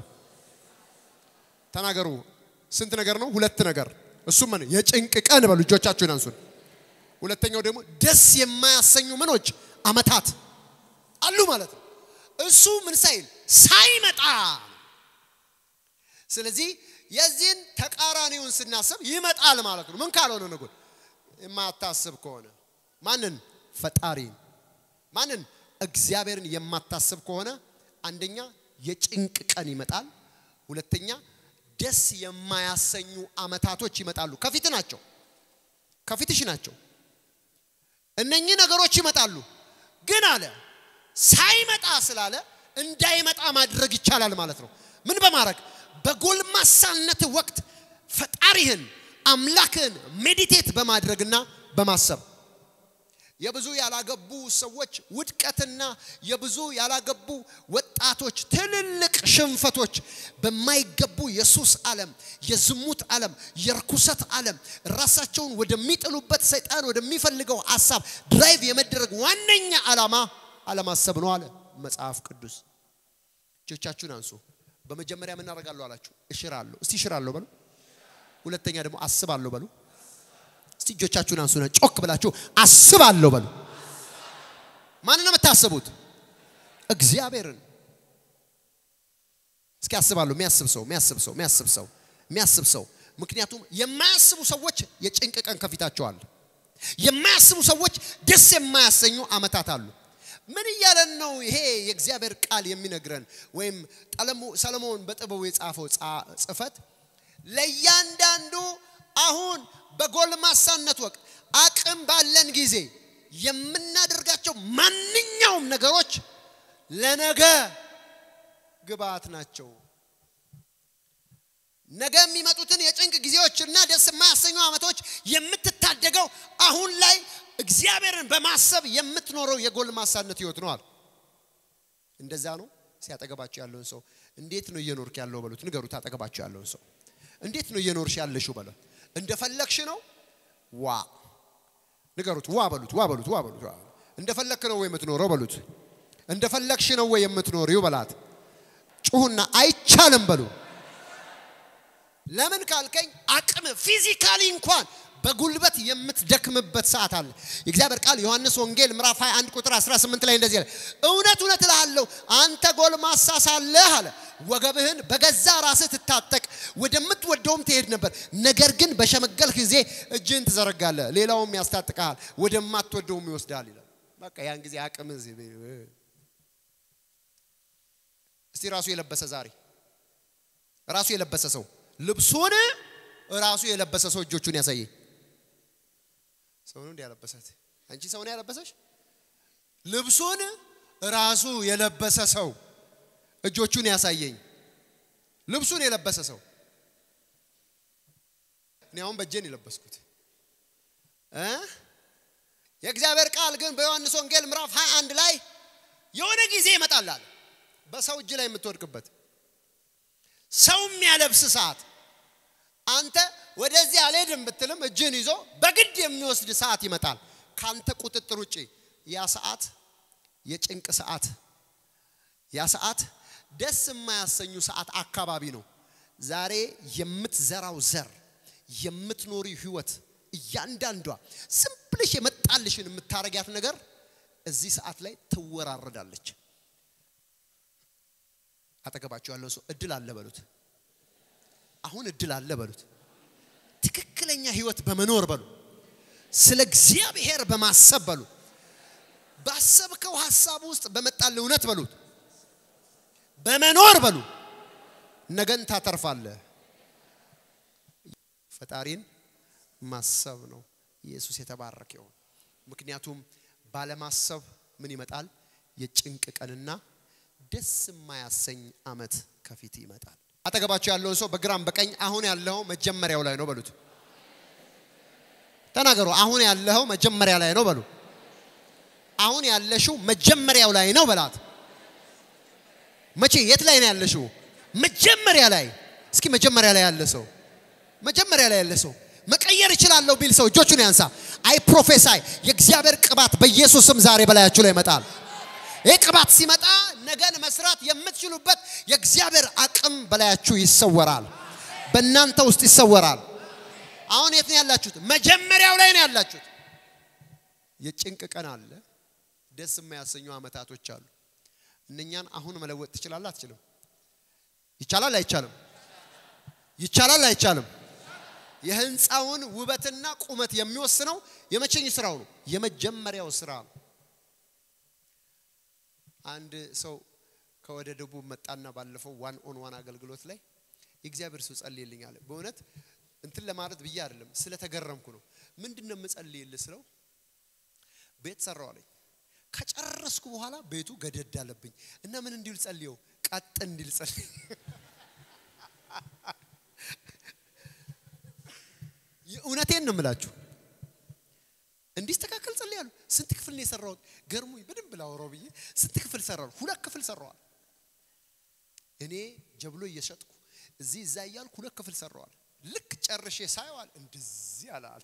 ተናገሩ። ስንት ነገር ነው? ሁለት ነገር። እሱም ምን የጭንቅ ቀን በሉ። እጆቻችሁን አንሱን። ሁለተኛው ደግሞ ደስ የማያሰኙ ምኖች ዓመታት አሉ ማለት ነው። እሱ ምን ሳይል ሳይመጣ። ስለዚህ የዚህን ተቃራኒውን ስናስብ ይመጣል ማለት ነው። ምን ካልሆነ ነው? የማታስብ ከሆነ ማንን? ፈጣሪን ማንን? እግዚአብሔርን የማታስብ ከሆነ አንደኛ የጭንቅ ቀን ይመጣል። ሁለተኛ ደስ የማያሰኙ ዓመታቶች ይመጣሉ። ከፊት ናቸው፣ ከፊትሽ ናቸው። እነኚህ ነገሮች ይመጣሉ። ግን አለ ሳይመጣ ስላለ እንዳይመጣ ማድረግ ይቻላል ማለት ነው። ምን በማድረግ በጎልማሳነት ወቅት ፈጣሪህን አምላክህን ሜዲቴት በማድረግና በማሰብ የብዙ ያላገቡ ሰዎች ውድቀትና የብዙ ያላገቡ ወጣቶች ትልልቅ ሽንፈቶች በማይገቡ የሱስ ዓለም፣ የዝሙት ዓለም፣ የርኩሰት ዓለም ራሳቸውን ወደሚጥሉበት ሰይጣን ወደሚፈልገው ሀሳብ ድራይቭ የመደረግ ዋነኛ ዓላማ አለማሰብ ነው አለ መጽሐፍ ቅዱስ። እጆቻችሁን አንሱ። በመጀመሪያ ምን አደርጋለሁ አላችሁ? እሽራለሁ። እስቲ እሽራለሁ በሉ። ሁለተኛ ደግሞ አስባለሁ በሉ። እስቲ እጆቻችሁን አንሱና ጮክ ብላችሁ አስባለሁ በሉ። ማንን ነው የምታስቡት? እግዚአብሔርን። እስኪ አስባለሁ። የሚያስብ ሰው የሚያስብ ሰው የሚያስብ ሰው የሚያስብ ሰው። ምክንያቱም የማያስቡ ሰዎች የጭንቅ ቀን ከፊታቸው አለ። የማያስቡ ሰዎች ደስ የማያሰኙ ዓመታት አሉ። ምን እያለን ነው ይሄ የእግዚአብሔር ቃል የሚነግረን? ወይም ሰለሞን በጥበቡ የጻፈው ጽፈት ለእያንዳንዱ አሁን በጎልማሳነት ወቅት አቅም ባለን ጊዜ የምናደርጋቸው ማንኛውም ነገሮች ለነገ ግብአት ናቸው። ነገ የሚመጡትን የጭንቅ ጊዜዎችና ደስ የማያሰኙ ዓመቶች የምትታደገው አሁን ላይ እግዚአብሔርን በማሰብ የምትኖረው የጎልማሳነት ህይወት ነው አለ። እንደዛ ነው። ሲያጠገባቸው ያለውን ሰው እንዴት ነው እየኖርክ ያለው በሉት። ንገሩት። አጠገባቸው ያለውን ሰው እንዴት ነው እየኖርሽ ያለሽው በሉት። እንደፈለግሽ ነው ዋ ንገሩት። ዋ በሉት። ዋ በሉት። ዋ በሉት። እንደፈለግክ ነው ወይ የምትኖረው በሉት። እንደፈለግሽ ነው ወይ የምትኖሪው በላት። ጩሁና አይቻልም በሉ። ለምን ካልከኝ አቅም ፊዚካሊ እንኳን በጉልበት የምትደክምበት ሰዓት አለ። የእግዚአብሔር ቃል ዮሐንስ ወንጌል ምዕራፍ 21 ቁጥር 18 ላይ እንደዚህ አለ፣ እውነት እውነት እልሃለሁ አንተ ጎልማሳ ሳለህ አለ ወገብህን በገዛ ራስህ ትታጠቅ ወደምትወደውም ትሄድ ነበር። ነገር ግን በሸመገልህ ጊዜ እጅህን ትዘረጋለህ፣ ሌላውም ያስታጥቅሃል፣ ወደማትወደውም ይወስዳል ይላል። በቃ ያን ጊዜ አቅም እስቲ ራሱ የለበሰ ዛሬ ራሱ የለበሰ ሰው ልብሱን ራሱ የለበሰ ሰው እጆቹን ያሳየኝ። ሰው ነው እንዲያለበሳት አንቺ ሰው ነው ያለበሰሽ። ልብሱን ራሱ የለበሰ ሰው እጆቹን ያሳየኝ። ልብሱን የለበሰ ሰው እኔ አሁን በእጄን የለበስኩት እ የእግዚአብሔር ቃል ግን በዮሐንስ ወንጌል ምዕራፍ 21 ላይ የሆነ ጊዜ ይመጣል አለ በሰው እጅ ላይ የምትወድቅበት ሰው የሚያለብስ ሰዓት አንተ ወደዚህ አልሄድም ብትልም እጅን ይዞ በግድ የሚወስድ ሰዓት ይመጣል ካንተ ቁጥጥር ውጭ ያ ሰዓት የጭንቅ ሰዓት ያ ሰዓት ደስ የማያሰኙ ሰዓት አካባቢ ነው ዛሬ የምትዘራው ዘር የምትኖሪ ህይወት እያንዳንዷ ዝም ብለሽ የመጣልሽን የምታረጊያት ነገር እዚህ ሰዓት ላይ ትወራረዳለች አጠገባቸው ያለው ሰው እድል አለ በሉት አሁን እድል አለ በሉት ትክክለኛ ህይወት በመኖር በሉ ስለ እግዚአብሔር በማሰብ በሉ ባሰብከው ሀሳብ ውስጥ በመጣል እውነት በሉት በመኖር በሉ ነገን ታተርፋለህ ፈጣሪን ማሰብ ነው ኢየሱስ የተባረከ ይሁን ምክንያቱም ባለማሰብ ምን ይመጣል የጭንቅ ቀንና ደስ የማያሰኝ አመት ከፊት ይመጣል አጠገባቸው ያለውን ሰው በግራም በቀኝ አሁን ያለው መጀመሪያው ላይ ነው በሉት ተናገሩ አሁን ያለው መጀመሪያ ላይ ነው በሉ አሁን ያለሽው መጀመሪያው ላይ ነው በላት መቼ የት ላይ ነው ያለሽው መጀመሪያ ላይ እስኪ መጀመሪያ ላይ ያለ ሰው መጀመሪያ ላይ ያለ ሰው መቀየር እችላለሁ ቢል ሰው እጆቹን ያንሳ። አይ ፕሮፌሳይ የእግዚአብሔር ቅባት በኢየሱስ ስም ዛሬ በላያችሁ ላይ ይመጣል። ይህ ቅባት ሲመጣ ነገን መስራት የምትችሉበት የእግዚአብሔር አቅም በላያችሁ ይሰወራል፣ በእናንተ ውስጥ ይሰወራል። አሁን የት ነው ያላችሁት? መጀመሪያው ላይ ነው ያላችሁት። የጭንቅ ቀን አለ፣ ደስ የማያሰኙ አመታቶች አሉ። እነኛን አሁን መለወጥ ትችላለህ? አትችልም? ይቻላል? አይቻልም? ይቻላል? አይቻልም? የህንፃውን ውበትና ቁመት የሚወስነው የመቼኝ ስራው ነው? የመጀመሪያው ስራ ነው። አንድ ሰው ከወደ ደቡብ መጣና ባለፈው ዋን ኦን ዋን አገልግሎት ላይ የእግዚአብሔር ሰው ጸልይልኝ አለ። በእውነት እንትን ለማለት ብዬ አይደለም ስለተገረምኩ ነው። ምንድን ነው የምጸልይልህ ስለው ቤት ሰራው አለኝ። ከጨረስኩ በኋላ ቤቱ ገደድ አለብኝ እና ምን እንዲል ጸልየው ቀጥ እንዲል ጸልይ እውነቴን ነው የምላችሁ እንዲስተካከል ጸልያለሁ። ስንት ክፍል ነው የሰራሁት? ገርሞኝ በደንብ ላወራው ብዬ ስንት ክፍል ሰራሁ? ሁለት ክፍል ሰራዋል። እኔ ጀብሎ እየሸጥኩ እዚህ እዛ እያልኩ ሁለት ክፍል ሰራዋል። ልክ ጨርሼ ሳየዋል እንደዚህ አላል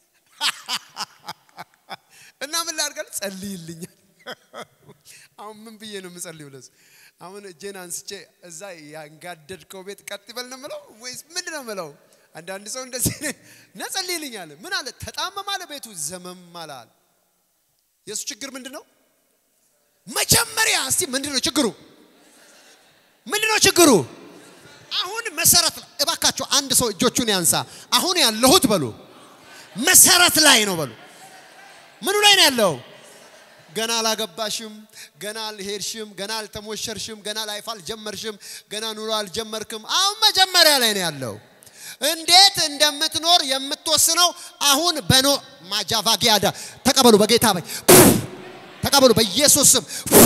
እና ምን ላድርጋል? ጸልይልኛል። አሁን ምን ብዬ ነው የምጸልየው? ለሱ አሁን እጄን አንስቼ እዛ ያንጋደድከው ቤት ቀጥ ይበል ነው የምለው ወይስ ምንድን ነው የምለው? አንዳንድ ሰው እንደዚህ ነጸልይልኝ አለ። ምን አለ? ተጣመም አለ ቤቱ ዘመም አላል። የእሱ ችግር ምንድን ነው? መጀመሪያ እስቲ ምንድን ነው ችግሩ? ምንድን ነው ችግሩ? አሁን መሰረት ላይ እባካቸው አንድ ሰው እጆቹን ያንሳ። አሁን ያለሁት በሉ መሰረት ላይ ነው በሉ። ምኑ ላይ ነው ያለው? ገና አላገባሽም፣ ገና አልሄድሽም፣ ገና አልተሞሸርሽም፣ ገና ላይፍ አልጀመርሽም፣ ገና ኑሮ አልጀመርክም። አሁን መጀመሪያ ላይ ነው ያለው። እንዴት እንደምትኖር የምትወስነው አሁን በኖ ማጃቫጊያዳ ተቀበሉ፣ በጌታ በይ ተቀበሉ፣ በኢየሱስ ስም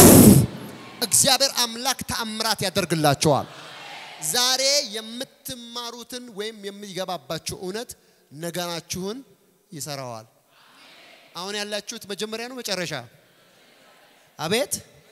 እግዚአብሔር አምላክ ተአምራት ያደርግላቸዋል። ዛሬ የምትማሩትን ወይም የሚገባባችሁ እውነት ነገራችሁን ይሰራዋል። አሁን ያላችሁት መጀመሪያ ነው መጨረሻ? አቤት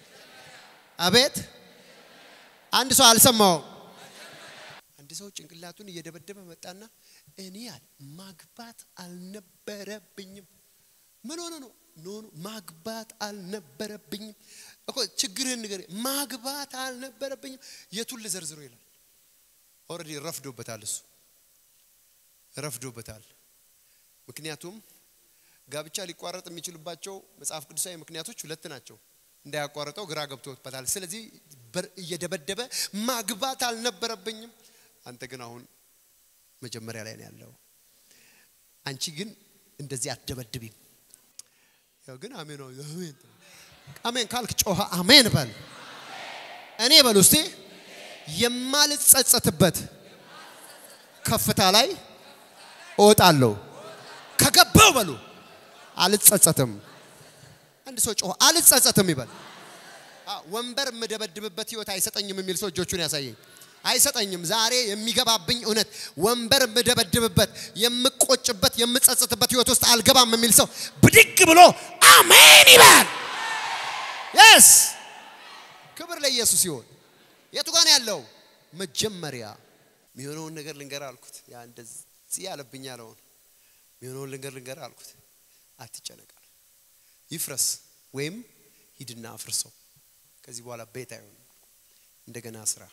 አቤት! አንድ ሰው አልሰማውም። አንድ ሰው ጭንቅላቱን እየደበደበ መጣና እኔ ያል ማግባት አልነበረብኝም። ምን ሆነ ነው? ኖ ኖ ማግባት አልነበረብኝም እኮ ችግርህን ንገረኝ። ማግባት አልነበረብኝም። የቱን ልዘርዝሮ ይላል። ኦልሬዲ ረፍዶበታል፣ እሱ ረፍዶበታል። ምክንያቱም ጋብቻ ሊቋረጥ የሚችሉባቸው መጽሐፍ ቅዱሳዊ ምክንያቶች ሁለት ናቸው። እንዳያቋርጠው ግራ ገብቶበታል። ስለዚህ እየደበደበ ማግባት አልነበረብኝም። አንተ ግን አሁን መጀመሪያ ላይ ነው ያለው። አንቺ ግን እንደዚህ አትደበድቢም። ያው ግን አሜን ነው አሜን አሜን ካልክ ጮኸ አሜን በል። እኔ በል ውስጤ የማልጸጸትበት ከፍታ ላይ እወጣለሁ። ከገባው በሉ አልጸጸትም። አንድ ሰው ጮኸ አልጸጸትም ይበል። ወንበር የምደበድብበት ህይወት አይሰጠኝም የሚል ሰው እጆቹን ያሳየኝ። አይሰጠኝም። ዛሬ የሚገባብኝ እውነት ወንበር የምደበድብበት የምቆጭበት የምጸጸትበት ህይወት ውስጥ አልገባም የሚል ሰው ብድግ ብሎ አሜን ይበል። የስ ክብር ለኢየሱስ ይሆን። የቱ ጋር ነው ያለው? መጀመሪያ የሚሆነውን ነገር ልንገር አልኩት። ያ እንደዚህ ያለብኝ ያለውን የሚሆነውን ልንገር ልንገር አልኩት። አትጨነቃል። ይፍረስ ወይም ሂድና አፍርሰው። ከዚህ በኋላ ቤት አይሆንም። እንደገና ስራ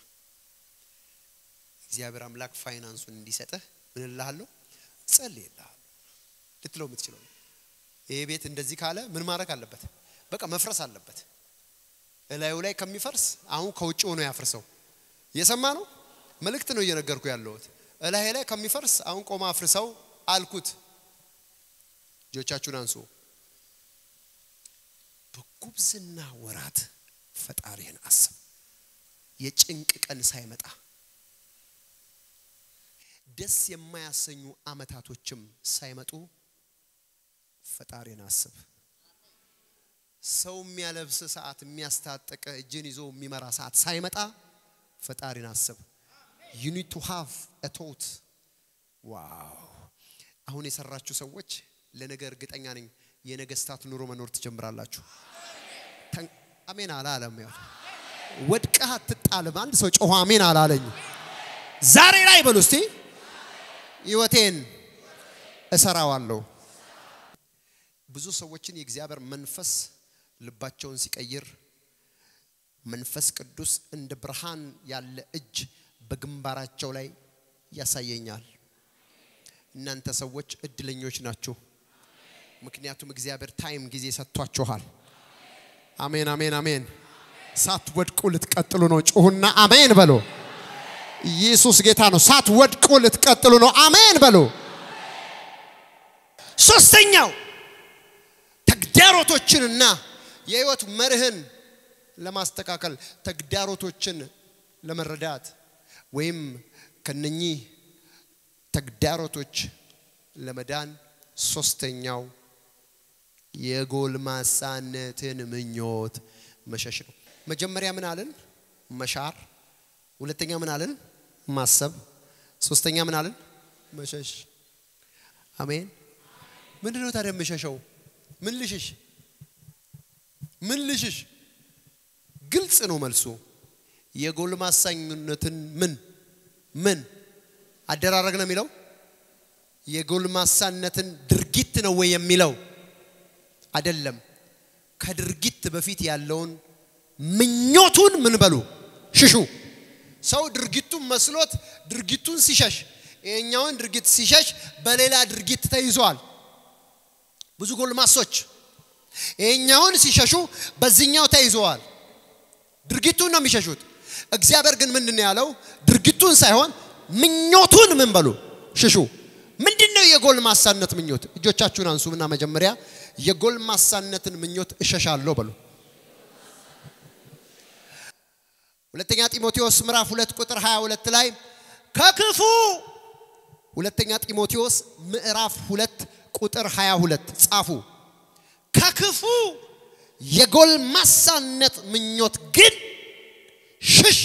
እግዚአብሔር አምላክ ፋይናንሱን እንዲሰጥህ ምን እልሃለሁ? ጸልይልሃለሁ ልትለው የምትችለው ይሄ ቤት እንደዚህ ካለ ምን ማድረግ አለበት? በቃ መፍረስ አለበት። እላዩ ላይ ከሚፈርስ አሁን ከውጭ ሆኖ ያፍርሰው። እየሰማ ነው። መልእክት ነው እየነገርኩ ያለሁት። እላይ ላይ ከሚፈርስ አሁን ቆማ አፍርሰው አልኩት። እጆቻችሁን አንሱ። በጉብዝና ወራት ፈጣሪህን አስብ። የጭንቅ ቀን ሳይመጣ ደስ የማያሰኙ አመታቶችም ሳይመጡ ፈጣሪን አስብ። ሰው የሚያለብስ ሰዓት የሚያስታጠቀ እጅን ይዞ የሚመራ ሰዓት ሳይመጣ ፈጣሪን አስብ። ዩ ኒድ ቱ ሃቭ አ ቶት ዋው! አሁን የሰራችሁ ሰዎች ለነገ እርግጠኛ ነኝ የነገስታት ኑሮ መኖር ትጀምራላችሁ። አሜን አላለም። ያው ወድቀህ አትጣልም። አንድ ሰው ጮኸ አሜን አላለኝ። ዛሬ ላይ በሉ እስቲ ህይወቴን እሰራዋለሁ። ብዙ ሰዎችን የእግዚአብሔር መንፈስ ልባቸውን ሲቀይር መንፈስ ቅዱስ እንደ ብርሃን ያለ እጅ በግንባራቸው ላይ ያሳየኛል። እናንተ ሰዎች እድለኞች ናችሁ። ምክንያቱም እግዚአብሔር ታይም ጊዜ ሰጥቷችኋል። አሜን፣ አሜን፣ አሜን። ሳትወድቁ ልትቀጥሉ ነው። ጩሁና አሜን በሎ። ኢየሱስ ጌታ ነው። ሳትወድቁ ልትቀጥሉ ነው። አሜን በሎ። ሶስተኛው ተግዳሮቶችንና የህይወት መርህን ለማስተካከል ተግዳሮቶችን ለመረዳት ወይም ከነኚህ ተግዳሮቶች ለመዳን ሶስተኛው የጎልማሳነትን ምኞት መሸሽ ነው። መጀመሪያ ምን አለን? መሻር። ሁለተኛ ምን አለን? ማሰብ። ሶስተኛ ምን አለን? መሸሽ። አሜን። ምንድን ነው ታዲያ የምሸሸው? ምን ልሽሽ? ምን ልሽሽ? ግልጽ ነው መልሱ። የጎልማሳኝነትን ምን ምን አደራረግ ነው የሚለው? የጎልማሳነትን ድርጊት ነው ወይ የሚለው? አይደለም። ከድርጊት በፊት ያለውን ምኞቱን ምን በሉ ሽሹ። ሰው ድርጊቱን መስሎት ድርጊቱን ሲሸሽ፣ ይሄኛውን ድርጊት ሲሸሽ በሌላ ድርጊት ተይዟል። ብዙ ጎልማሶች ይሄኛውን ሲሸሹ በዚህኛው ተይዘዋል። ድርጊቱን ነው የሚሸሹት። እግዚአብሔር ግን ምንድን ነው ያለው? ድርጊቱን ሳይሆን ምኞቱን ምን በሉ ሽሹ። ምንድን ነው የጎልማሳነት ምኞት? እጆቻችሁን አንሱና መጀመሪያ የጎልማሳነትን ምኞት እሸሻለሁ በሉ። ሁለተኛ ጢሞቴዎስ ምዕራፍ ሁለት ቁጥር 22 ላይ ከክፉ ሁለተኛ ጢሞቴዎስ ምዕራፍ ሁለት ቁጥር 22 ጻፉ። ከክፉ የጎልማሳነት ምኞት ግን ሽሽ፣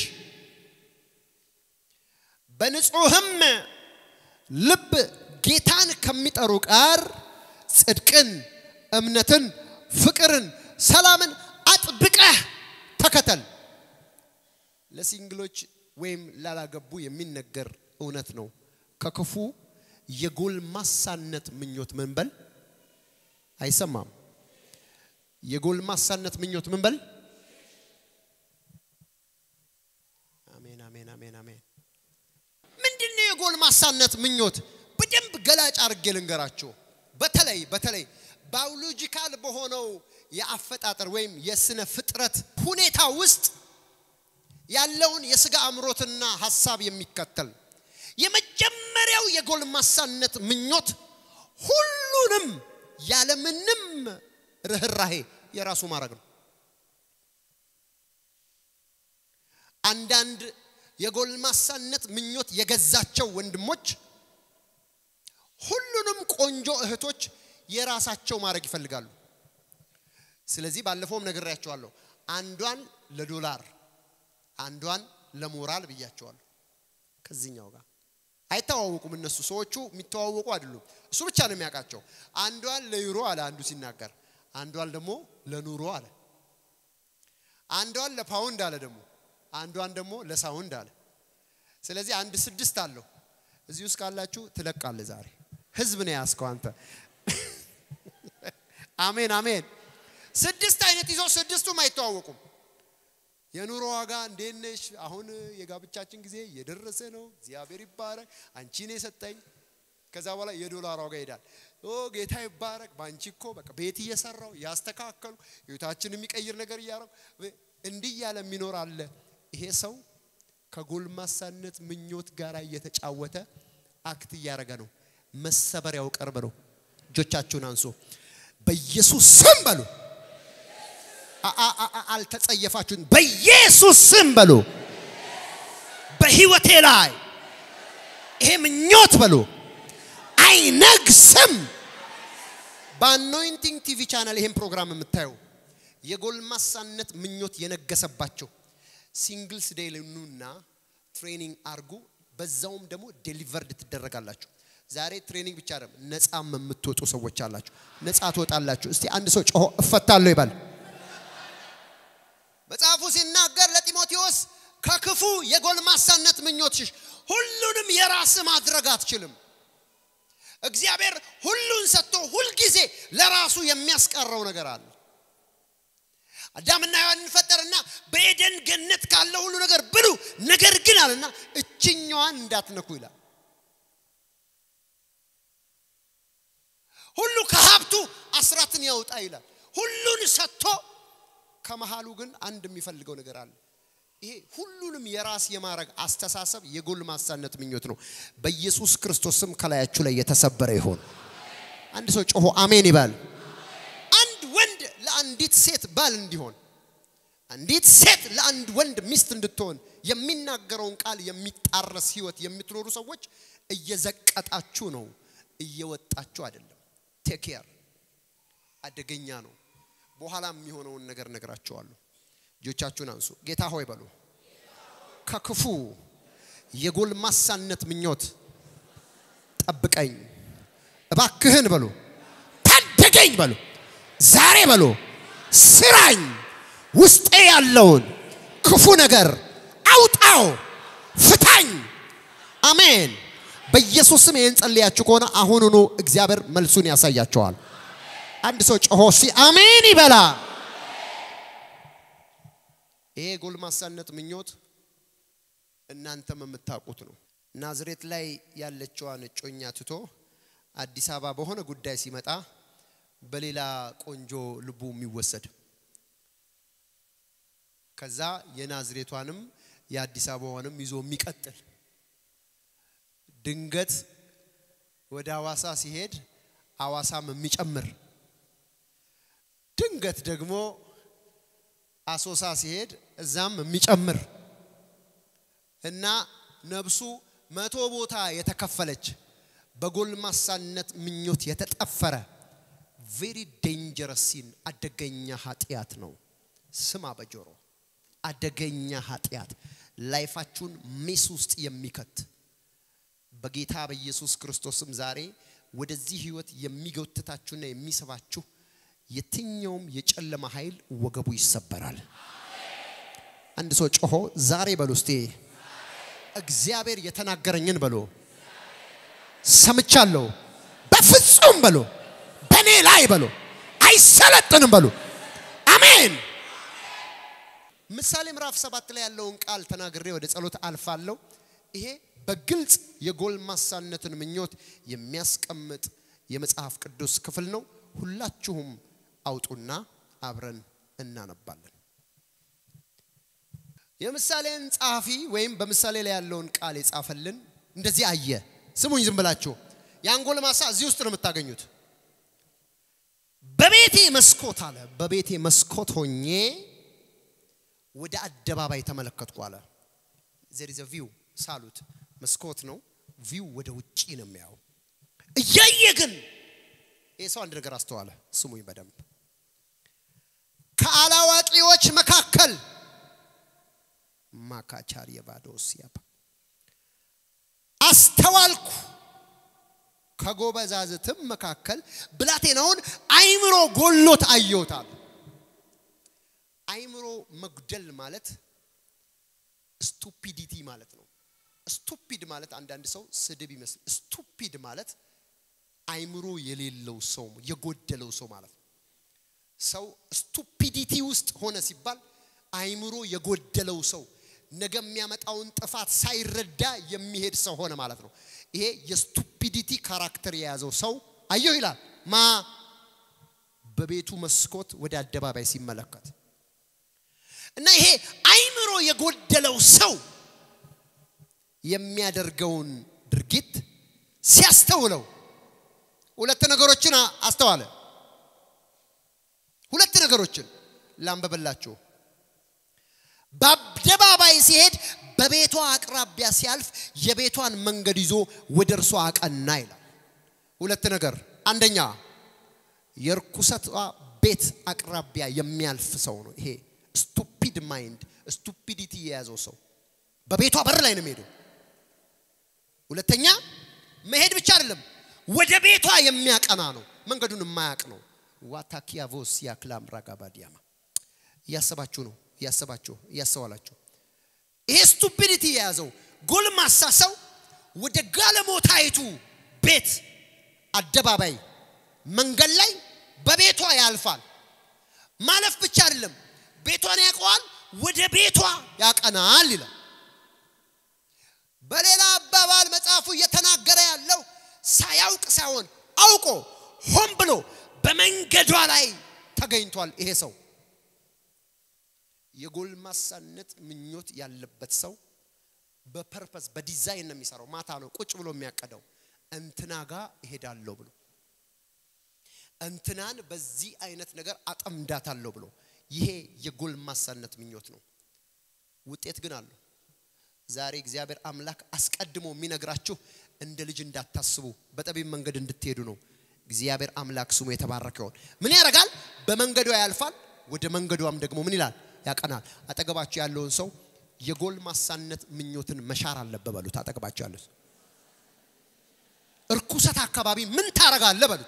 በንጹህም ልብ ጌታን ከሚጠሩ ጋር ጽድቅን፣ እምነትን፣ ፍቅርን፣ ሰላምን አጥብቀህ ተከተል። ለሲንግሎች ወይም ላላገቡ የሚነገር እውነት ነው። ከክፉ የጎልማሳነት ምኞት መንበል አይሰማም። የጎልማሳነት ምኞት ምን በል? አሜን አሜን አሜን አሜን። ምንድነው የጎልማሳነት ምኞት? በደንብ ገላጭ አድርጌ ልንገራችሁ። በተለይ በተለይ ባዮሎጂካል በሆነው የአፈጣጠር ወይም የስነ ፍጥረት ሁኔታ ውስጥ ያለውን የስጋ አምሮትና ሀሳብ የሚከተል የመጀመሪያው የጎልማሳነት ምኞት ሁሉንም ያለምንም ርኅራሄ የራሱ ማድረግ ነው። አንዳንድ የጎልማሳነት ምኞት የገዛቸው ወንድሞች ሁሉንም ቆንጆ እህቶች የራሳቸው ማድረግ ይፈልጋሉ። ስለዚህ ባለፈውም ነግሬያቸዋለሁ። አንዷን ለዶላር አንዷን ለሞራል ብያቸዋለሁ። ከዚህኛው ጋር አይተዋወቁም። እነሱ ሰዎቹ የሚተዋወቁ አይደሉም። እሱ ብቻ ነው የሚያውቃቸው። አንዷን ለዩሮ አለ አንዱ ሲናገር፣ አንዷን ደግሞ ለኑሮ አለ፣ አንዷን ለፓውንድ አለ ደግሞ አንዷን ደግሞ ለሳውንድ አለ። ስለዚህ አንድ ስድስት አለው። እዚህ ውስጥ ካላችሁ ትለቃለ። ዛሬ ህዝብ ነው ያስከው አንተ። አሜን አሜን። ስድስት አይነት ይዞ ስድስቱም አይተዋወቁም። የኑሮ ዋጋ እንዴት ነሽ? አሁን የጋብቻችን ጊዜ እየደረሰ ነው። እግዚአብሔር ይባረክ፣ አንቺ ነው የሰጠኝ። ከዛ በኋላ የዶላር ዋጋ ይሄዳል። ኦ ጌታ ይባረክ፣ በአንቺ እኮ በቃ ቤት እየሰራው እያስተካከሉ ህይወታችን የሚቀይር ነገር እያረው እንዲህ እያለ የሚኖር አለ። ይሄ ሰው ከጎልማሳነት ምኞት ጋር እየተጫወተ አክት እያደረገ ነው። መሰበሪያው ቅርብ ነው። እጆቻችሁን አንሱ። በኢየሱስ ስም በሉ። አልተጸየፋችሁን። በኢየሱስ ስም በሉ። በህይወቴ ላይ ይሄ ምኞት በሉ አይነግስም። በአኖይንቲንግ ቲቪ ቻናል ይሄን ፕሮግራም የምታዩ የጎልማሳነት ምኞት የነገሰባቸው ሲንግልስ ዴይ ኑና ትሬኒንግ አርጉ። በዛውም ደግሞ ዴሊቨርድ ትደረጋላችሁ። ዛሬ ትሬኒንግ ብቻ አይደለም፣ ነፃም የምትወጡ ሰዎች አላችሁ። ነፃ ትወጣላችሁ። እስቲ አንድ ሰው ጮሆ እፈታለሁ ይባል። መጽሐፉ ሲናገር ለጢሞቴዎስ ከክፉ የጎልማሳነት ምኞት ሽሽ። ሁሉንም የራስ ማድረግ አትችልም። እግዚአብሔር ሁሉን ሰጥቶ ሁልጊዜ ለራሱ የሚያስቀረው ነገር አለ። አዳምና ሔዋንን ፈጠረና በኤደን ገነት ካለ ሁሉ ነገር ብሉ፣ ነገር ግን አለና እችኛዋን እንዳትነኩ ይላል። ሁሉ ከሀብቱ አስራትን ያውጣ ይላል። ሁሉን ሰጥቶ ከመሃሉ ግን አንድ የሚፈልገው ነገር አለ። ይሄ ሁሉንም የራስ የማድረግ አስተሳሰብ የጎልማሳነት ምኞት ነው። በኢየሱስ ክርስቶስ ስም ከላያችሁ ላይ የተሰበረ ይሆን። አንድ ሰው ጮሆ አሜን ይባል። አንድ ወንድ ለአንዲት ሴት ባል እንዲሆን፣ አንዲት ሴት ለአንድ ወንድ ሚስት እንድትሆን የሚናገረውን ቃል የሚጣረስ ህይወት የምትኖሩ ሰዎች እየዘቀጣችሁ ነው፣ እየወጣችሁ አይደለም። ቴክ ኬር አደገኛ ነው። በኋላ የሚሆነውን ነገር ነግራቸዋለሁ። እጆቻችሁን አንሱ። ጌታ ሆይ በሉ። ከክፉ የጎልማሳነት ምኞት ጠብቀኝ እባክህን በሉ። ታደገኝ በሉ። ዛሬ በሉ ስራኝ። ውስጤ ያለውን ክፉ ነገር አውጣው፣ ፍታኝ። አሜን። በኢየሱስም ይህን ጸልያችሁ ከሆነ አሁኑኑ እግዚአብሔር መልሱን ያሳያቸዋል። አንድ ሰው ጮሆ ሲ አሜን ይበላ። ይሄ ጎልማሳነት ምኞት እናንተም የምታውቁት ነው። ናዝሬት ላይ ያለችዋን እጮኛ ትቶ አዲስ አበባ በሆነ ጉዳይ ሲመጣ በሌላ ቆንጆ ልቡ የሚወሰድ ከዛ የናዝሬቷንም የአዲስ አበባዋንም ይዞ የሚቀጥል ድንገት ወደ አዋሳ ሲሄድ አዋሳም የሚጨምር ድንገት ደግሞ አሶሳ ሲሄድ እዛም የሚጨምር እና ነብሱ መቶ ቦታ የተከፈለች በጎልማሳነት ምኞት የተጠፈረ ቬሪ ዴንጀረስ ሲን አደገኛ ኃጢአት ነው። ስማ በጆሮ አደገኛ ኃጢአት ላይፋችሁን ሜስ ውስጥ የሚከት በጌታ በኢየሱስ ክርስቶስም ዛሬ ወደዚህ ህይወት የሚጎትታችሁና የሚስባችሁ የትኛውም የጨለማ ኃይል ወገቡ ይሰበራል። አንድ ሰው ጮሆ ዛሬ በሉ እስቲ እግዚአብሔር የተናገረኝን በሎ ሰምቻለሁ። በፍጹም በሎ በእኔ ላይ በሎ አይሰለጥንም በሎ አሜን። ምሳሌ ምዕራፍ ሰባት ላይ ያለውን ቃል ተናግሬ ወደ ጸሎት አልፋለሁ። ይሄ በግልጽ የጎልማሳነትን ምኞት የሚያስቀምጥ የመጽሐፍ ቅዱስ ክፍል ነው። ሁላችሁም አውጡና አብረን እናነባለን። የምሳሌን ጸሐፊ ወይም በምሳሌ ላይ ያለውን ቃል የጻፈልን እንደዚህ አየ። ስሙኝ ዝም ብላችሁ ያን ጎልማሳ እዚህ ውስጥ ነው የምታገኙት። በቤቴ መስኮት አለ። በቤቴ መስኮት ሆኜ ወደ አደባባይ ተመለከትኩ አለ። ዘር ኢዝ ቪው ሳሉት መስኮት ነው። ቪው ወደ ውጪ ነው የሚያው። እያየ ግን ይህ ሰው አንድ ነገር አስተዋለ። ስሙኝ በደንብ ከአላዋቂዎች መካከል ማካቻር የባዶስ ያባ አስተዋልኩ ከጎበዛዝትም መካከል ብላቴናውን አይምሮ ጎሎት አየውታል። አይምሮ መጉደል ማለት ስቱፒዲቲ ማለት ነው። ስቱፒድ ማለት አንዳንድ ሰው ስድብ ይመስል፣ ስቱፒድ ማለት አይምሮ የሌለው ሰው የጎደለው ሰው ማለት ነው። ሰው ስቱፒዲቲ ውስጥ ሆነ ሲባል አይምሮ የጎደለው ሰው ነገ የሚያመጣውን ጥፋት ሳይረዳ የሚሄድ ሰው ሆነ ማለት ነው። ይሄ የስቱፒዲቲ ካራክተር የያዘው ሰው አየሁ ይላል ማ በቤቱ መስኮት ወደ አደባባይ ሲመለከት እና ይሄ አይምሮ የጎደለው ሰው የሚያደርገውን ድርጊት ሲያስተውለው ሁለት ነገሮችን አስተዋለ። ሁለት ነገሮችን ላንበበላችሁ። በአደባባይ ሲሄድ በቤቷ አቅራቢያ ሲያልፍ የቤቷን መንገድ ይዞ ወደ እርሷ አቀና ይላል። ሁለት ነገር፣ አንደኛ የርኩሰቷ ቤት አቅራቢያ የሚያልፍ ሰው ነው። ይሄ ስቱፒድ ማይንድ ስቱፒዲቲ የያዘው ሰው በቤቷ በር ላይ ነው የሚሄደው። ሁለተኛ መሄድ ብቻ አይደለም፣ ወደ ቤቷ የሚያቀና ነው። መንገዱን የማያቅ ነው። ዋታኪያቮስ ያክላም ራጋባዲያማ እያሰባችሁ ነው እያሰባችሁ እያስተዋላችሁ ይሄ ስቱፒዲቲ የያዘው ጎልማሳ ሰው ወደ ጋለሞታይቱ ቤት አደባባይ መንገድ ላይ በቤቷ ያልፋል። ማለፍ ብቻ አይደለም፣ ቤቷን ያውቀዋል፣ ወደ ቤቷ ያቀናል ይላል። በሌላ አባባል መጽሐፉ እየተናገረ ያለው ሳያውቅ ሳይሆን አውቆ ሆን ብሎ በመንገዷ ላይ ተገኝቷል። ይሄ ሰው የጎልማሳነት ምኞት ያለበት ሰው በፐርፐስ በዲዛይን ነው የሚሰራው። ማታ ነው ቁጭ ብሎ የሚያቀደው እንትና ጋር እሄዳለሁ ብሎ እንትናን በዚህ አይነት ነገር አጠምዳታለሁ ብሎ ይሄ የጎልማሳነት ምኞት ነው። ውጤት ግን አለው። ዛሬ እግዚአብሔር አምላክ አስቀድሞ የሚነግራችሁ እንደ ልጅ እንዳታስቡ በጠቢብ መንገድ እንድትሄዱ ነው። እግዚአብሔር አምላክ ስሙ የተባረከ ይሆን። ምን ያደርጋል? በመንገዷ ያልፋል፣ ወደ መንገዷም ደግሞ ምን ይላል? ያቀናል። አጠገባችሁ ያለውን ሰው የጎልማሳነት ምኞትን መሻር አለበት በሉት። አጠገባችሁ ያለው ሰው እርኩሰት አካባቢ ምን ታረጋለህ በሉት።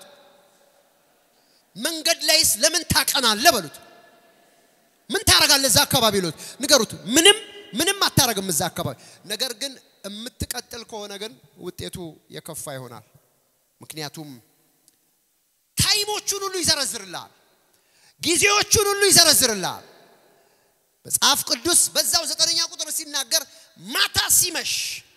መንገድ ላይስ ለምን ታቀናለህ በሉት። ምን ታረጋለህ እዛ አካባቢ ሉት ንገሩት። ምንም ምንም አታረግም እዛ አካባቢ። ነገር ግን የምትቀጥል ከሆነ ግን ውጤቱ የከፋ ይሆናል። ምክንያቱም ታይሞቹን ሁሉ ይዘረዝርልሃል፣ ጊዜዎቹን ሁሉ ይዘረዝርልሃል። መጽሐፍ ቅዱስ በዛው ዘጠነኛ ቁጥር ሲናገር ማታ ሲመሽ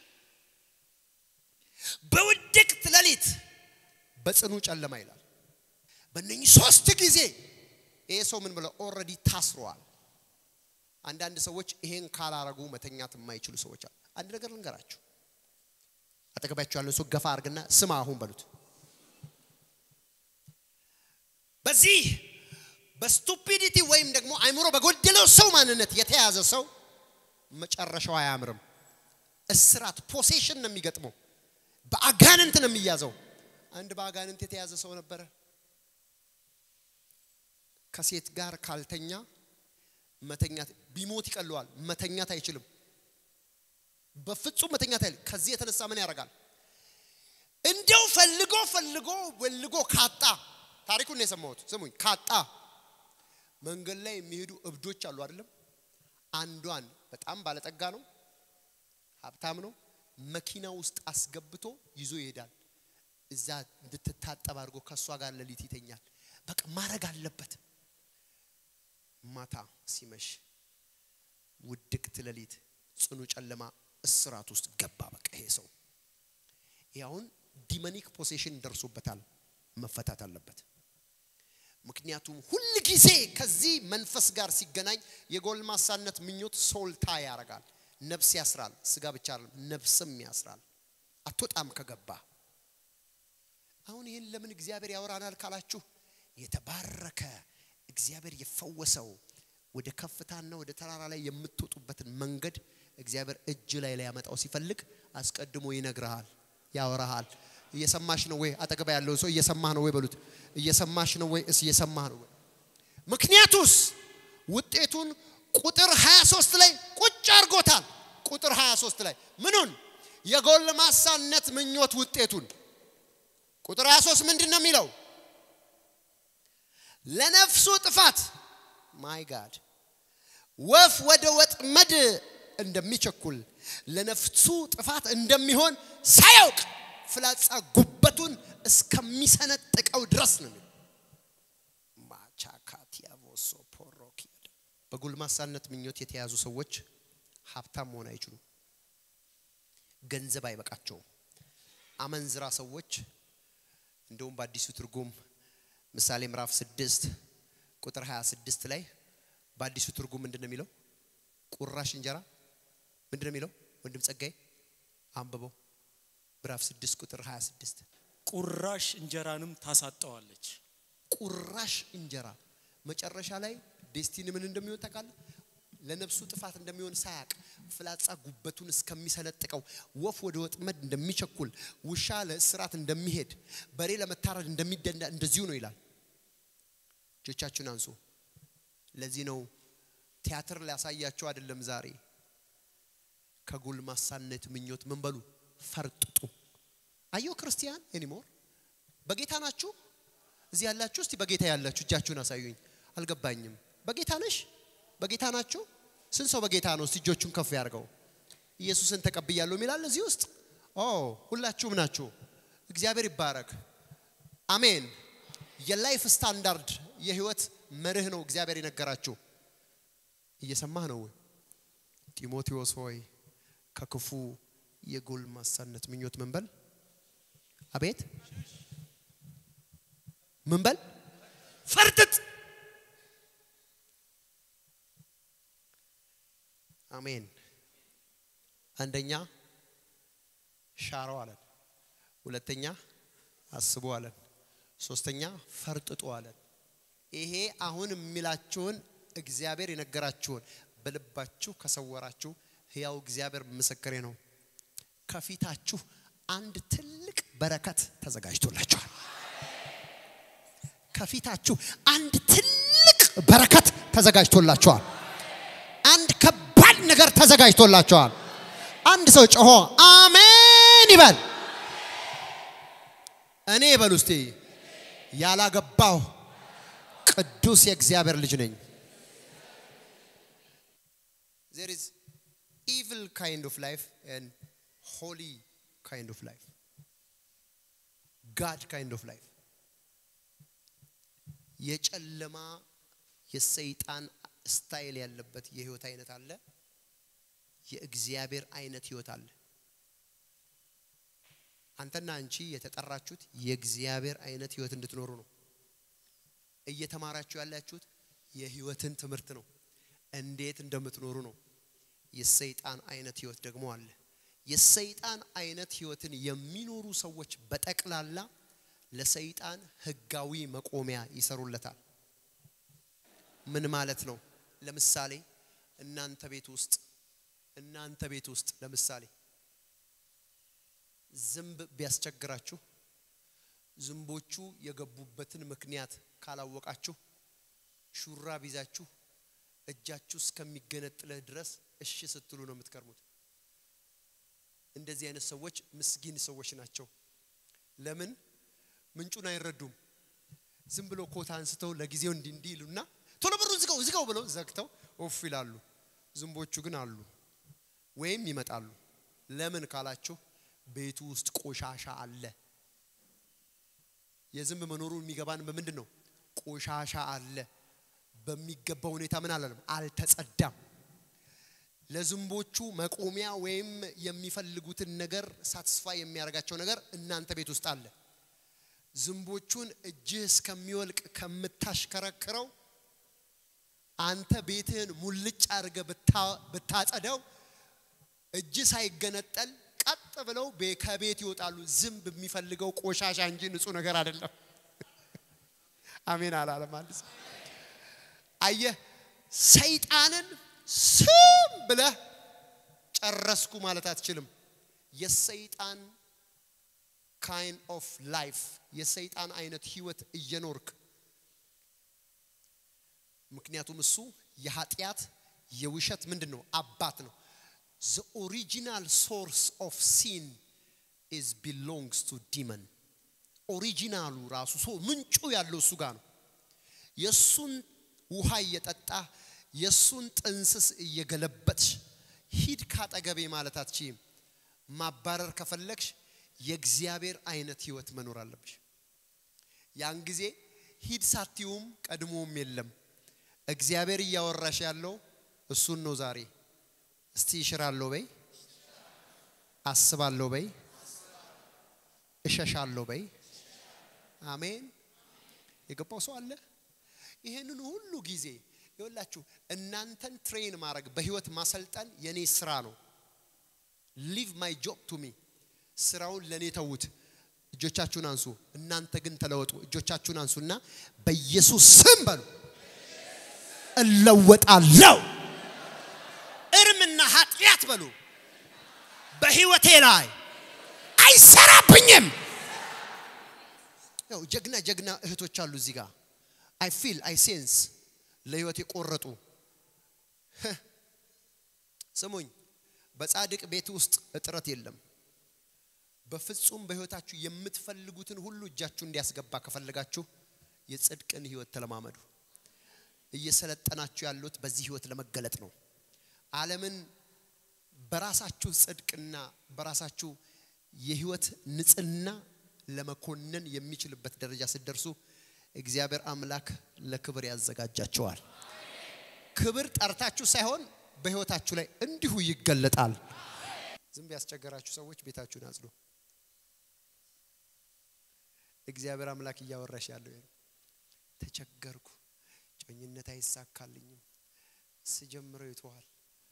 በውድቅት ሌሊት በጽኑ ጨለማ ይላል። በእነኚህ ሶስት ጊዜ ይሄ ሰው ምን ብለው ኦልሬዲ ታስሯል። አንዳንድ ሰዎች ይሄን ካላረጉ መተኛት የማይችሉ ሰዎች አሉ። አንድ ነገር ልንገራችሁ። አጠገባችሁ ያለው ሰው ገፋ አድርግና ስማ አሁን በሉት። በዚህ በስቱፒዲቲ ወይም ደግሞ አይምሮ በጎደለው ሰው ማንነት የተያዘ ሰው መጨረሻው አያምርም። እስራት ፖሴሽን ነው የሚገጥመው። በአጋንንት ነው የሚያዘው። አንድ በአጋንንት የተያዘ ሰው ነበረ። ከሴት ጋር ካልተኛ መተኛት ቢሞት ይቀለዋል። መተኛት አይችልም። በፍጹም መተኛት አይችልም። ከዚህ የተነሳ ምን ያደርጋል? እንደው ፈልጎ ፈልጎ ወልጎ ካጣ ታሪኩን ነው የሰማሁት። ስሙኝ፣ ካጣ መንገድ ላይ የሚሄዱ እብዶች አሉ አይደለም? አንዷን በጣም ባለጠጋ ነው፣ ሀብታም ነው። መኪና ውስጥ አስገብቶ ይዞ ይሄዳል። እዛ እንድትታጠብ አድርጎ ከእሷ ጋር ሌሊት ይተኛል። በቃ ማድረግ አለበት። ማታ ሲመሽ ውድቅት ሌሊት ጽኑ ጨለማ እስራት ውስጥ ገባ። በቃ ይሄ ሰው ይህ አሁን ዲመኒክ ፖሴሽን ደርሶበታል፣ መፈታት አለበት። ምክንያቱም ሁል ጊዜ ከዚህ መንፈስ ጋር ሲገናኝ የጎልማሳነት ምኞት ሶልታ ያደርጋል፣ ነፍስ ያስራል። ስጋ ብቻ አይደለም ነፍስም ያስራል። አትወጣም ከገባ። አሁን ይህን ለምን እግዚአብሔር ያወራናል ካላችሁ የተባረከ እግዚአብሔር የፈወሰው ወደ ከፍታና ወደ ተራራ ላይ የምትወጡበትን መንገድ እግዚአብሔር እጅ ላይ ሊያመጣው ሲፈልግ አስቀድሞ ይነግርሃል፣ ያወራሃል። እየሰማሽ ነው ወይ? አጠገባ ያለው ሰው እየሰማህ ነው ወይ በሉት። እየሰማሽ ነው ወይ? እስ እየሰማህ ነው ወይ? ምክንያቱስ ውጤቱን ቁጥር 23 ላይ ቁጭ አድርጎታል። ቁጥር 23 ላይ ምኑን? የጎልማሳነት ምኞት ውጤቱን። ቁጥር 23 ምንድን ነው የሚለው? ለነፍሱ ጥፋት ማይ ጋድ ወፍ ወደ ወጥመድ እንደሚቸኩል ለነፍሱ ጥፋት እንደሚሆን ሳያውቅ ፍላጻ ጉበቱን እስከሚሰነጥቀው ድረስ ነው። ማቻካቲያቮሶ ፖሮኪ በጎልማሳነት ምኞት የተያዙ ሰዎች ሀብታም መሆን አይችሉም። ገንዘብ አይበቃቸውም። አመንዝራ ሰዎች እንደውም በአዲሱ ትርጉም ምሳሌ ምዕራፍ 6 ቁጥር 26 ላይ በአዲሱ ትርጉም ምንድን ነው የሚለው? ቁራሽ እንጀራ ምንድን ነው የሚለው? ወንድም ጸጋይ አንብበው። ምዕራፍ 6 ቁጥር 26 ቁራሽ እንጀራንም ታሳጠዋለች። ቁራሽ እንጀራ መጨረሻ ላይ ዴስቲኒ ምን እንደሚሆን ታውቃለህ? ለነፍሱ ጥፋት እንደሚሆን ሳያቅ ፍላጻ ጉበቱን እስከሚሰነጥቀው ወፍ ወደ ወጥመድ እንደሚቸኩል ውሻ ለእስራት እንደሚሄድ በሬ ለመታረድ እንደሚደንዳ እንደዚሁ ነው ይላል። እጆቻችሁን አንሱ። ለዚህ ነው ቲያትር ሊያሳያቸው አይደለም። ዛሬ ከጎልማሳነት ምኞት ምን በሉ ፈርጥጡ። አየው ክርስቲያን ኤኒሞር በጌታ ናችሁ? እዚህ ያላችሁ እስቲ በጌታ ያላችሁ እጃችሁን አሳዩኝ። አልገባኝም። በጌታ ነሽ? በጌታ ናችሁ? ስንት ሰው በጌታ ነው? እስቲ እጆቹን ከፍ ያድርገው። ኢየሱስን ተቀብያለሁ የሚላል እዚህ ውስጥ ኦ ሁላችሁም ናችሁ። እግዚአብሔር ይባረክ። አሜን። የላይፍ ስታንዳርድ የህይወት መርህ ነው እግዚአብሔር የነገራችሁ። እየሰማህ ነው ወይ? ጢሞቴዎስ ሆይ ከክፉ የጎልማሳነት ምኞት ምን በል አቤት ምን በል ፈርጥጥ። አሜን። አንደኛ ሻረው አለን። ሁለተኛ አስቡ አለን። ሶስተኛ ፈርጥጡ አለን። ይሄ አሁን የሚላችሁን እግዚአብሔር የነገራችሁን በልባችሁ ከሰወራችሁ ሕያው እግዚአብሔር ምስክሬ ነው። ከፊታችሁ አንድ ትልቅ በረከት ተዘጋጅቶላችኋል። ከፊታችሁ አንድ ትልቅ በረከት ተዘጋጅቶላችኋል። አንድ ከባድ ነገር ተዘጋጅቶላችኋል። አንድ ሰው ጮሆ አሜን ይበል። እኔ ይበል ውስጤ ያላገባው ቅዱስ የእግዚአብሔር ልጅ ነኝ። there is evil kind of life and holy kind of life God kind of life የጨለማ የሰይጣን ስታይል ያለበት የህይወት አይነት አለ። የእግዚአብሔር አይነት ህይወት አለ። አንተና አንቺ የተጠራችሁት የእግዚአብሔር አይነት ህይወት እንድትኖሩ ነው። እየተማራችሁ ያላችሁት የህይወትን ትምህርት ነው። እንዴት እንደምትኖሩ ነው። የሰይጣን አይነት ህይወት ደግሞ አለ። የሰይጣን አይነት ህይወትን የሚኖሩ ሰዎች በጠቅላላ ለሰይጣን ህጋዊ መቆሚያ ይሰሩለታል። ምን ማለት ነው? ለምሳሌ እናንተ ቤት ውስጥ እናንተ ቤት ውስጥ ለምሳሌ ዝንብ ቢያስቸግራችሁ ዝንቦቹ የገቡበትን ምክንያት ካላወቃችሁ ሹራብ ይዛችሁ እጃችሁ እስከሚገነጥልህ ድረስ እሺ ስትሉ ነው የምትከርሙት። እንደዚህ አይነት ሰዎች ምስጊን ሰዎች ናቸው። ለምን ምንጩን አይረዱም። ዝም ብሎ ኮታ አንስተው ለጊዜው እንዲህ እንዲህ ይሉና ቶሎ በሩ ዝጋው ዝጋው ብለው ዘግተው ኦፍ ይላሉ። ዝንቦቹ ግን አሉ ወይም ይመጣሉ። ለምን ካላችሁ ቤቱ ውስጥ ቆሻሻ አለ። የዝንብ መኖሩ የሚገባን በምንድን ነው? ቆሻሻ አለ። በሚገባ ሁኔታ ምን አላለም? አልተጸዳም። ለዝንቦቹ መቆሚያ ወይም የሚፈልጉትን ነገር ሳትስፋይ የሚያደርጋቸው ነገር እናንተ ቤት ውስጥ አለ። ዝንቦቹን እጅህ እስከሚወልቅ ከምታሽከረክረው አንተ ቤትህን ሙልጭ አድርገህ ብታጸደው እጅ ሳይገነጠል ቀጥ ብለው ከቤት ይወጣሉ። ዝንብ የሚፈልገው ቆሻሻ እንጂ ንጹህ ነገር አይደለም። አሜን አላለም አንድ ሰው። አየህ ሰይጣንን ስም ብለህ ጨረስኩ ማለት አትችልም። የሰይጣን ካይን ኦፍ ላይፍ የሰይጣን አይነት ህይወት እየኖርክ ምክንያቱም እሱ የኃጢአት የውሸት ምንድን ነው አባት ነው። the original source of sin is belongs to demon ኦሪጂናሉ ራሱ ሰው ምንጩ ያለው እሱ ጋር ነው። የእሱን ውሃ እየጠጣ የእሱን ጥንስስ እየገለበጥሽ ሂድ ካጠገቤ ማለት አትችይም። ማባረር ከፈለግሽ የእግዚአብሔር አይነት ህይወት መኖር አለብሽ። ያን ጊዜ ሂድ ሳትዩም ቀድሞም የለም። እግዚአብሔር እያወራሽ ያለው እሱን ነው ዛሬ እስቲ እሽራለሁ በይ፣ አስባለሁ በይ፣ እሸሻለሁ በይ። አሜን። የገባው ሰው አለ። ይሄንን ሁሉ ጊዜ ይወላችሁ እናንተን ትሬን ማድረግ በህይወት ማሰልጠን የኔ ስራ ነው። ሊቭ ማይ ጆብ ቱ ሚ ስራውን ለኔ ተዉት። እጆቻችሁን አንሱ። እናንተ ግን ተለወጡ። እጆቻችሁን አንሱና በኢየሱስ ስም በሉ እለወጣለሁ። እርምና ኃጢአት በሉ በህይወቴ ላይ አይሰራብኝም። ያው ጀግና ጀግና እህቶች አሉ እዚህ ጋር አይ ፊል አይ ሴንስ ለህይወት የቆረጡ ስሙኝ፣ በጻድቅ ቤት ውስጥ እጥረት የለም። በፍጹም በህይወታችሁ የምትፈልጉትን ሁሉ እጃችሁ እንዲያስገባ ከፈለጋችሁ የጽድቅን ህይወት ተለማመዱ። እየሰለጠናችሁ ያሉት በዚህ ህይወት ለመገለጥ ነው። ዓለምን በራሳችሁ ጽድቅና በራሳችሁ የህይወት ንጽህና ለመኮነን የሚችልበት ደረጃ ስትደርሱ እግዚአብሔር አምላክ ለክብር ያዘጋጃቸዋል። ክብር ጠርታችሁ ሳይሆን በህይወታችሁ ላይ እንዲሁ ይገለጣል። ዝም ያስቸገራችሁ ሰዎች ቤታችሁን አጽዱ። እግዚአብሔር አምላክ እያወራሽ ያለው ይሄ ነው። ተቸገርኩ፣ ጮኝነት አይሳካልኝም፣ ስጀምረው ይተዋል።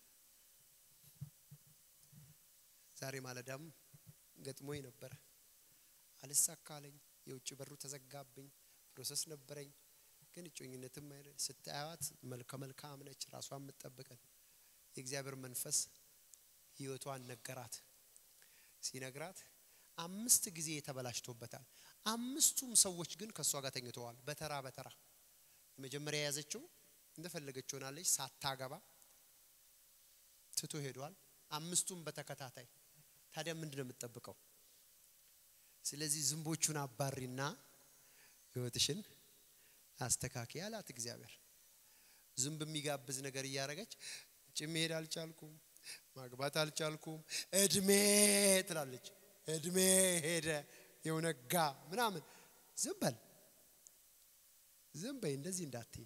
ዛሬ ማለዳም ገጥሞኝ ነበረ። አልሳካለኝ፣ የውጭ በሩ ተዘጋብኝ፣ ፕሮሰስ ነበረኝ። ግን እጮኝነትም አይደል ስታያት መልከ መልካም ነች፣ ራሷን የምትጠብቀን የእግዚአብሔር መንፈስ ህይወቷን ነገራት። ሲነግራት አምስት ጊዜ ተበላሽቶበታል። አምስቱም ሰዎች ግን ከእሷ ጋር ተኝተዋል፣ በተራ በተራ የመጀመሪያ የያዘችው እንደፈለገች ሆናለች፣ ሳታገባ ትቶ ሄዷል። አምስቱም በተከታታይ ታዲያ ምንድን ነው የምትጠብቀው? ስለዚህ ዝንቦቹን አባሪና ህይወትሽን አስተካኪ አላት እግዚአብሔር። ዝንብ የሚጋብዝ ነገር እያደረገች ውጭ መሄድ አልቻልኩም፣ ማግባት አልቻልኩም፣ እድሜ ትላለች። እድሜ ሄደ የውነጋ ምናምን። ዝም በል ዝም በይ፣ እንደዚህ እንዳትይ።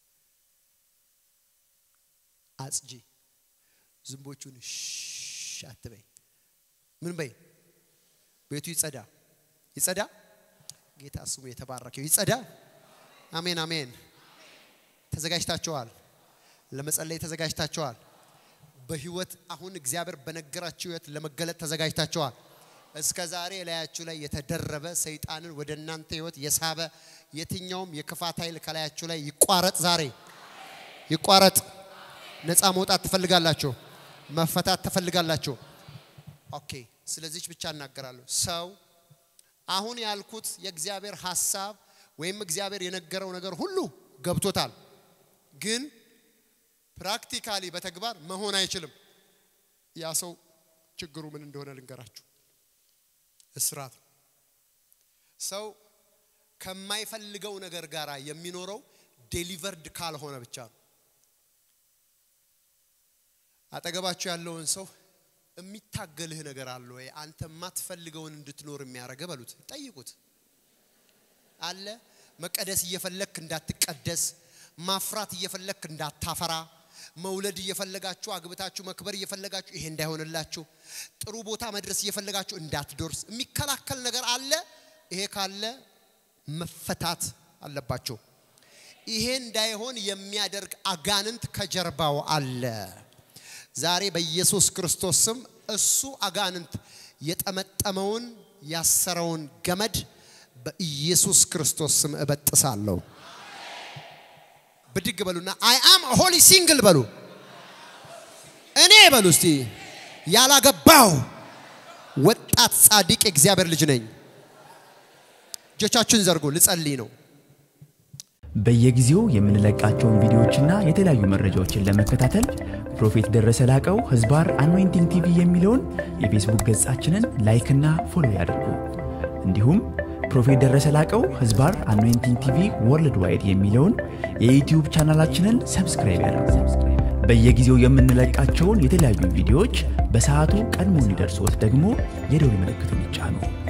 አጽጂ ዝንቦቹን ሽ አትበይ። ምን በይ? ቤቱ ይጸዳ ይጸዳ። ጌታ ስሙ የተባረከው ይጸዳ። አሜን አሜን። ተዘጋጅታችኋል? ለመጸለይ ተዘጋጅታችኋል? በህይወት አሁን እግዚአብሔር በነገራችሁ ህይወት ለመገለጥ ተዘጋጅታችኋል? እስከ ዛሬ ላያችሁ ላይ የተደረበ ሰይጣንን ወደ እናንተ ህይወት የሳበ የትኛውም የክፋት ኃይል ከላያችሁ ላይ ይቋረጥ፣ ዛሬ ይቋረጥ። ነፃ መውጣት ትፈልጋላችሁ? መፈታት ትፈልጋላችሁ? ኦኬ። ስለዚች ብቻ እናገራለሁ። ሰው አሁን ያልኩት የእግዚአብሔር ሐሳብ ወይም እግዚአብሔር የነገረው ነገር ሁሉ ገብቶታል፣ ግን ፕራክቲካሊ በተግባር መሆን አይችልም። ያ ሰው ችግሩ ምን እንደሆነ ልንገራችሁ። እስራት ሰው ከማይፈልገው ነገር ጋር የሚኖረው ዴሊቨርድ ካልሆነ ብቻ ነው። አጠገባችሁ ያለውን ሰው የሚታገልህ ነገር አለ ወይ? አንተ የማትፈልገውን እንድትኖር የሚያደርገ በሉት፣ ጠይቁት። አለ መቀደስ እየፈለክ እንዳትቀደስ፣ ማፍራት እየፈለክ እንዳታፈራ፣ መውለድ እየፈለጋችሁ አግብታችሁ መክበር እየፈለጋችሁ ይሄ እንዳይሆንላችሁ፣ ጥሩ ቦታ መድረስ እየፈለጋችሁ እንዳትደርስ የሚከላከል ነገር አለ። ይሄ ካለ መፈታት አለባቸው። ይሄ እንዳይሆን የሚያደርግ አጋንንት ከጀርባው አለ። ዛሬ በኢየሱስ ክርስቶስ ስም እሱ አጋንንት የጠመጠመውን ያሰረውን ገመድ በኢየሱስ ክርስቶስ ስም እበጥሳለሁ። ብድግ በሉና አይ አም ሆሊ ሲንግል በሉ። እኔ በሉ እስቲ ያላገባው ወጣት ጻድቅ የእግዚአብሔር ልጅ ነኝ። እጆቻችሁን ዘርጉ፣ ልጸልይ ነው። በየጊዜው የምንለቃቸውን ቪዲዮዎችና የተለያዩ መረጃዎችን ለመከታተል ፕሮፌት ደረሰ ላቀው ህዝባር አኖይንቲንግ ቲቪ የሚለውን የፌስቡክ ገጻችንን ላይክና ፎሎ ያድርጉ። እንዲሁም ፕሮፌት ደረሰ ላቀው ህዝባር አኖይንቲንግ ቲቪ ወርልድ ዋይድ የሚለውን የዩትዩብ ቻናላችንን ሰብስክራይብ ያድርጉ። በየጊዜው የምንለቃቸውን የተለያዩ ቪዲዮዎች በሰዓቱ ቀድሞ እንዲደርሶት ደግሞ የደውል ምልክቱን ይጫኑ።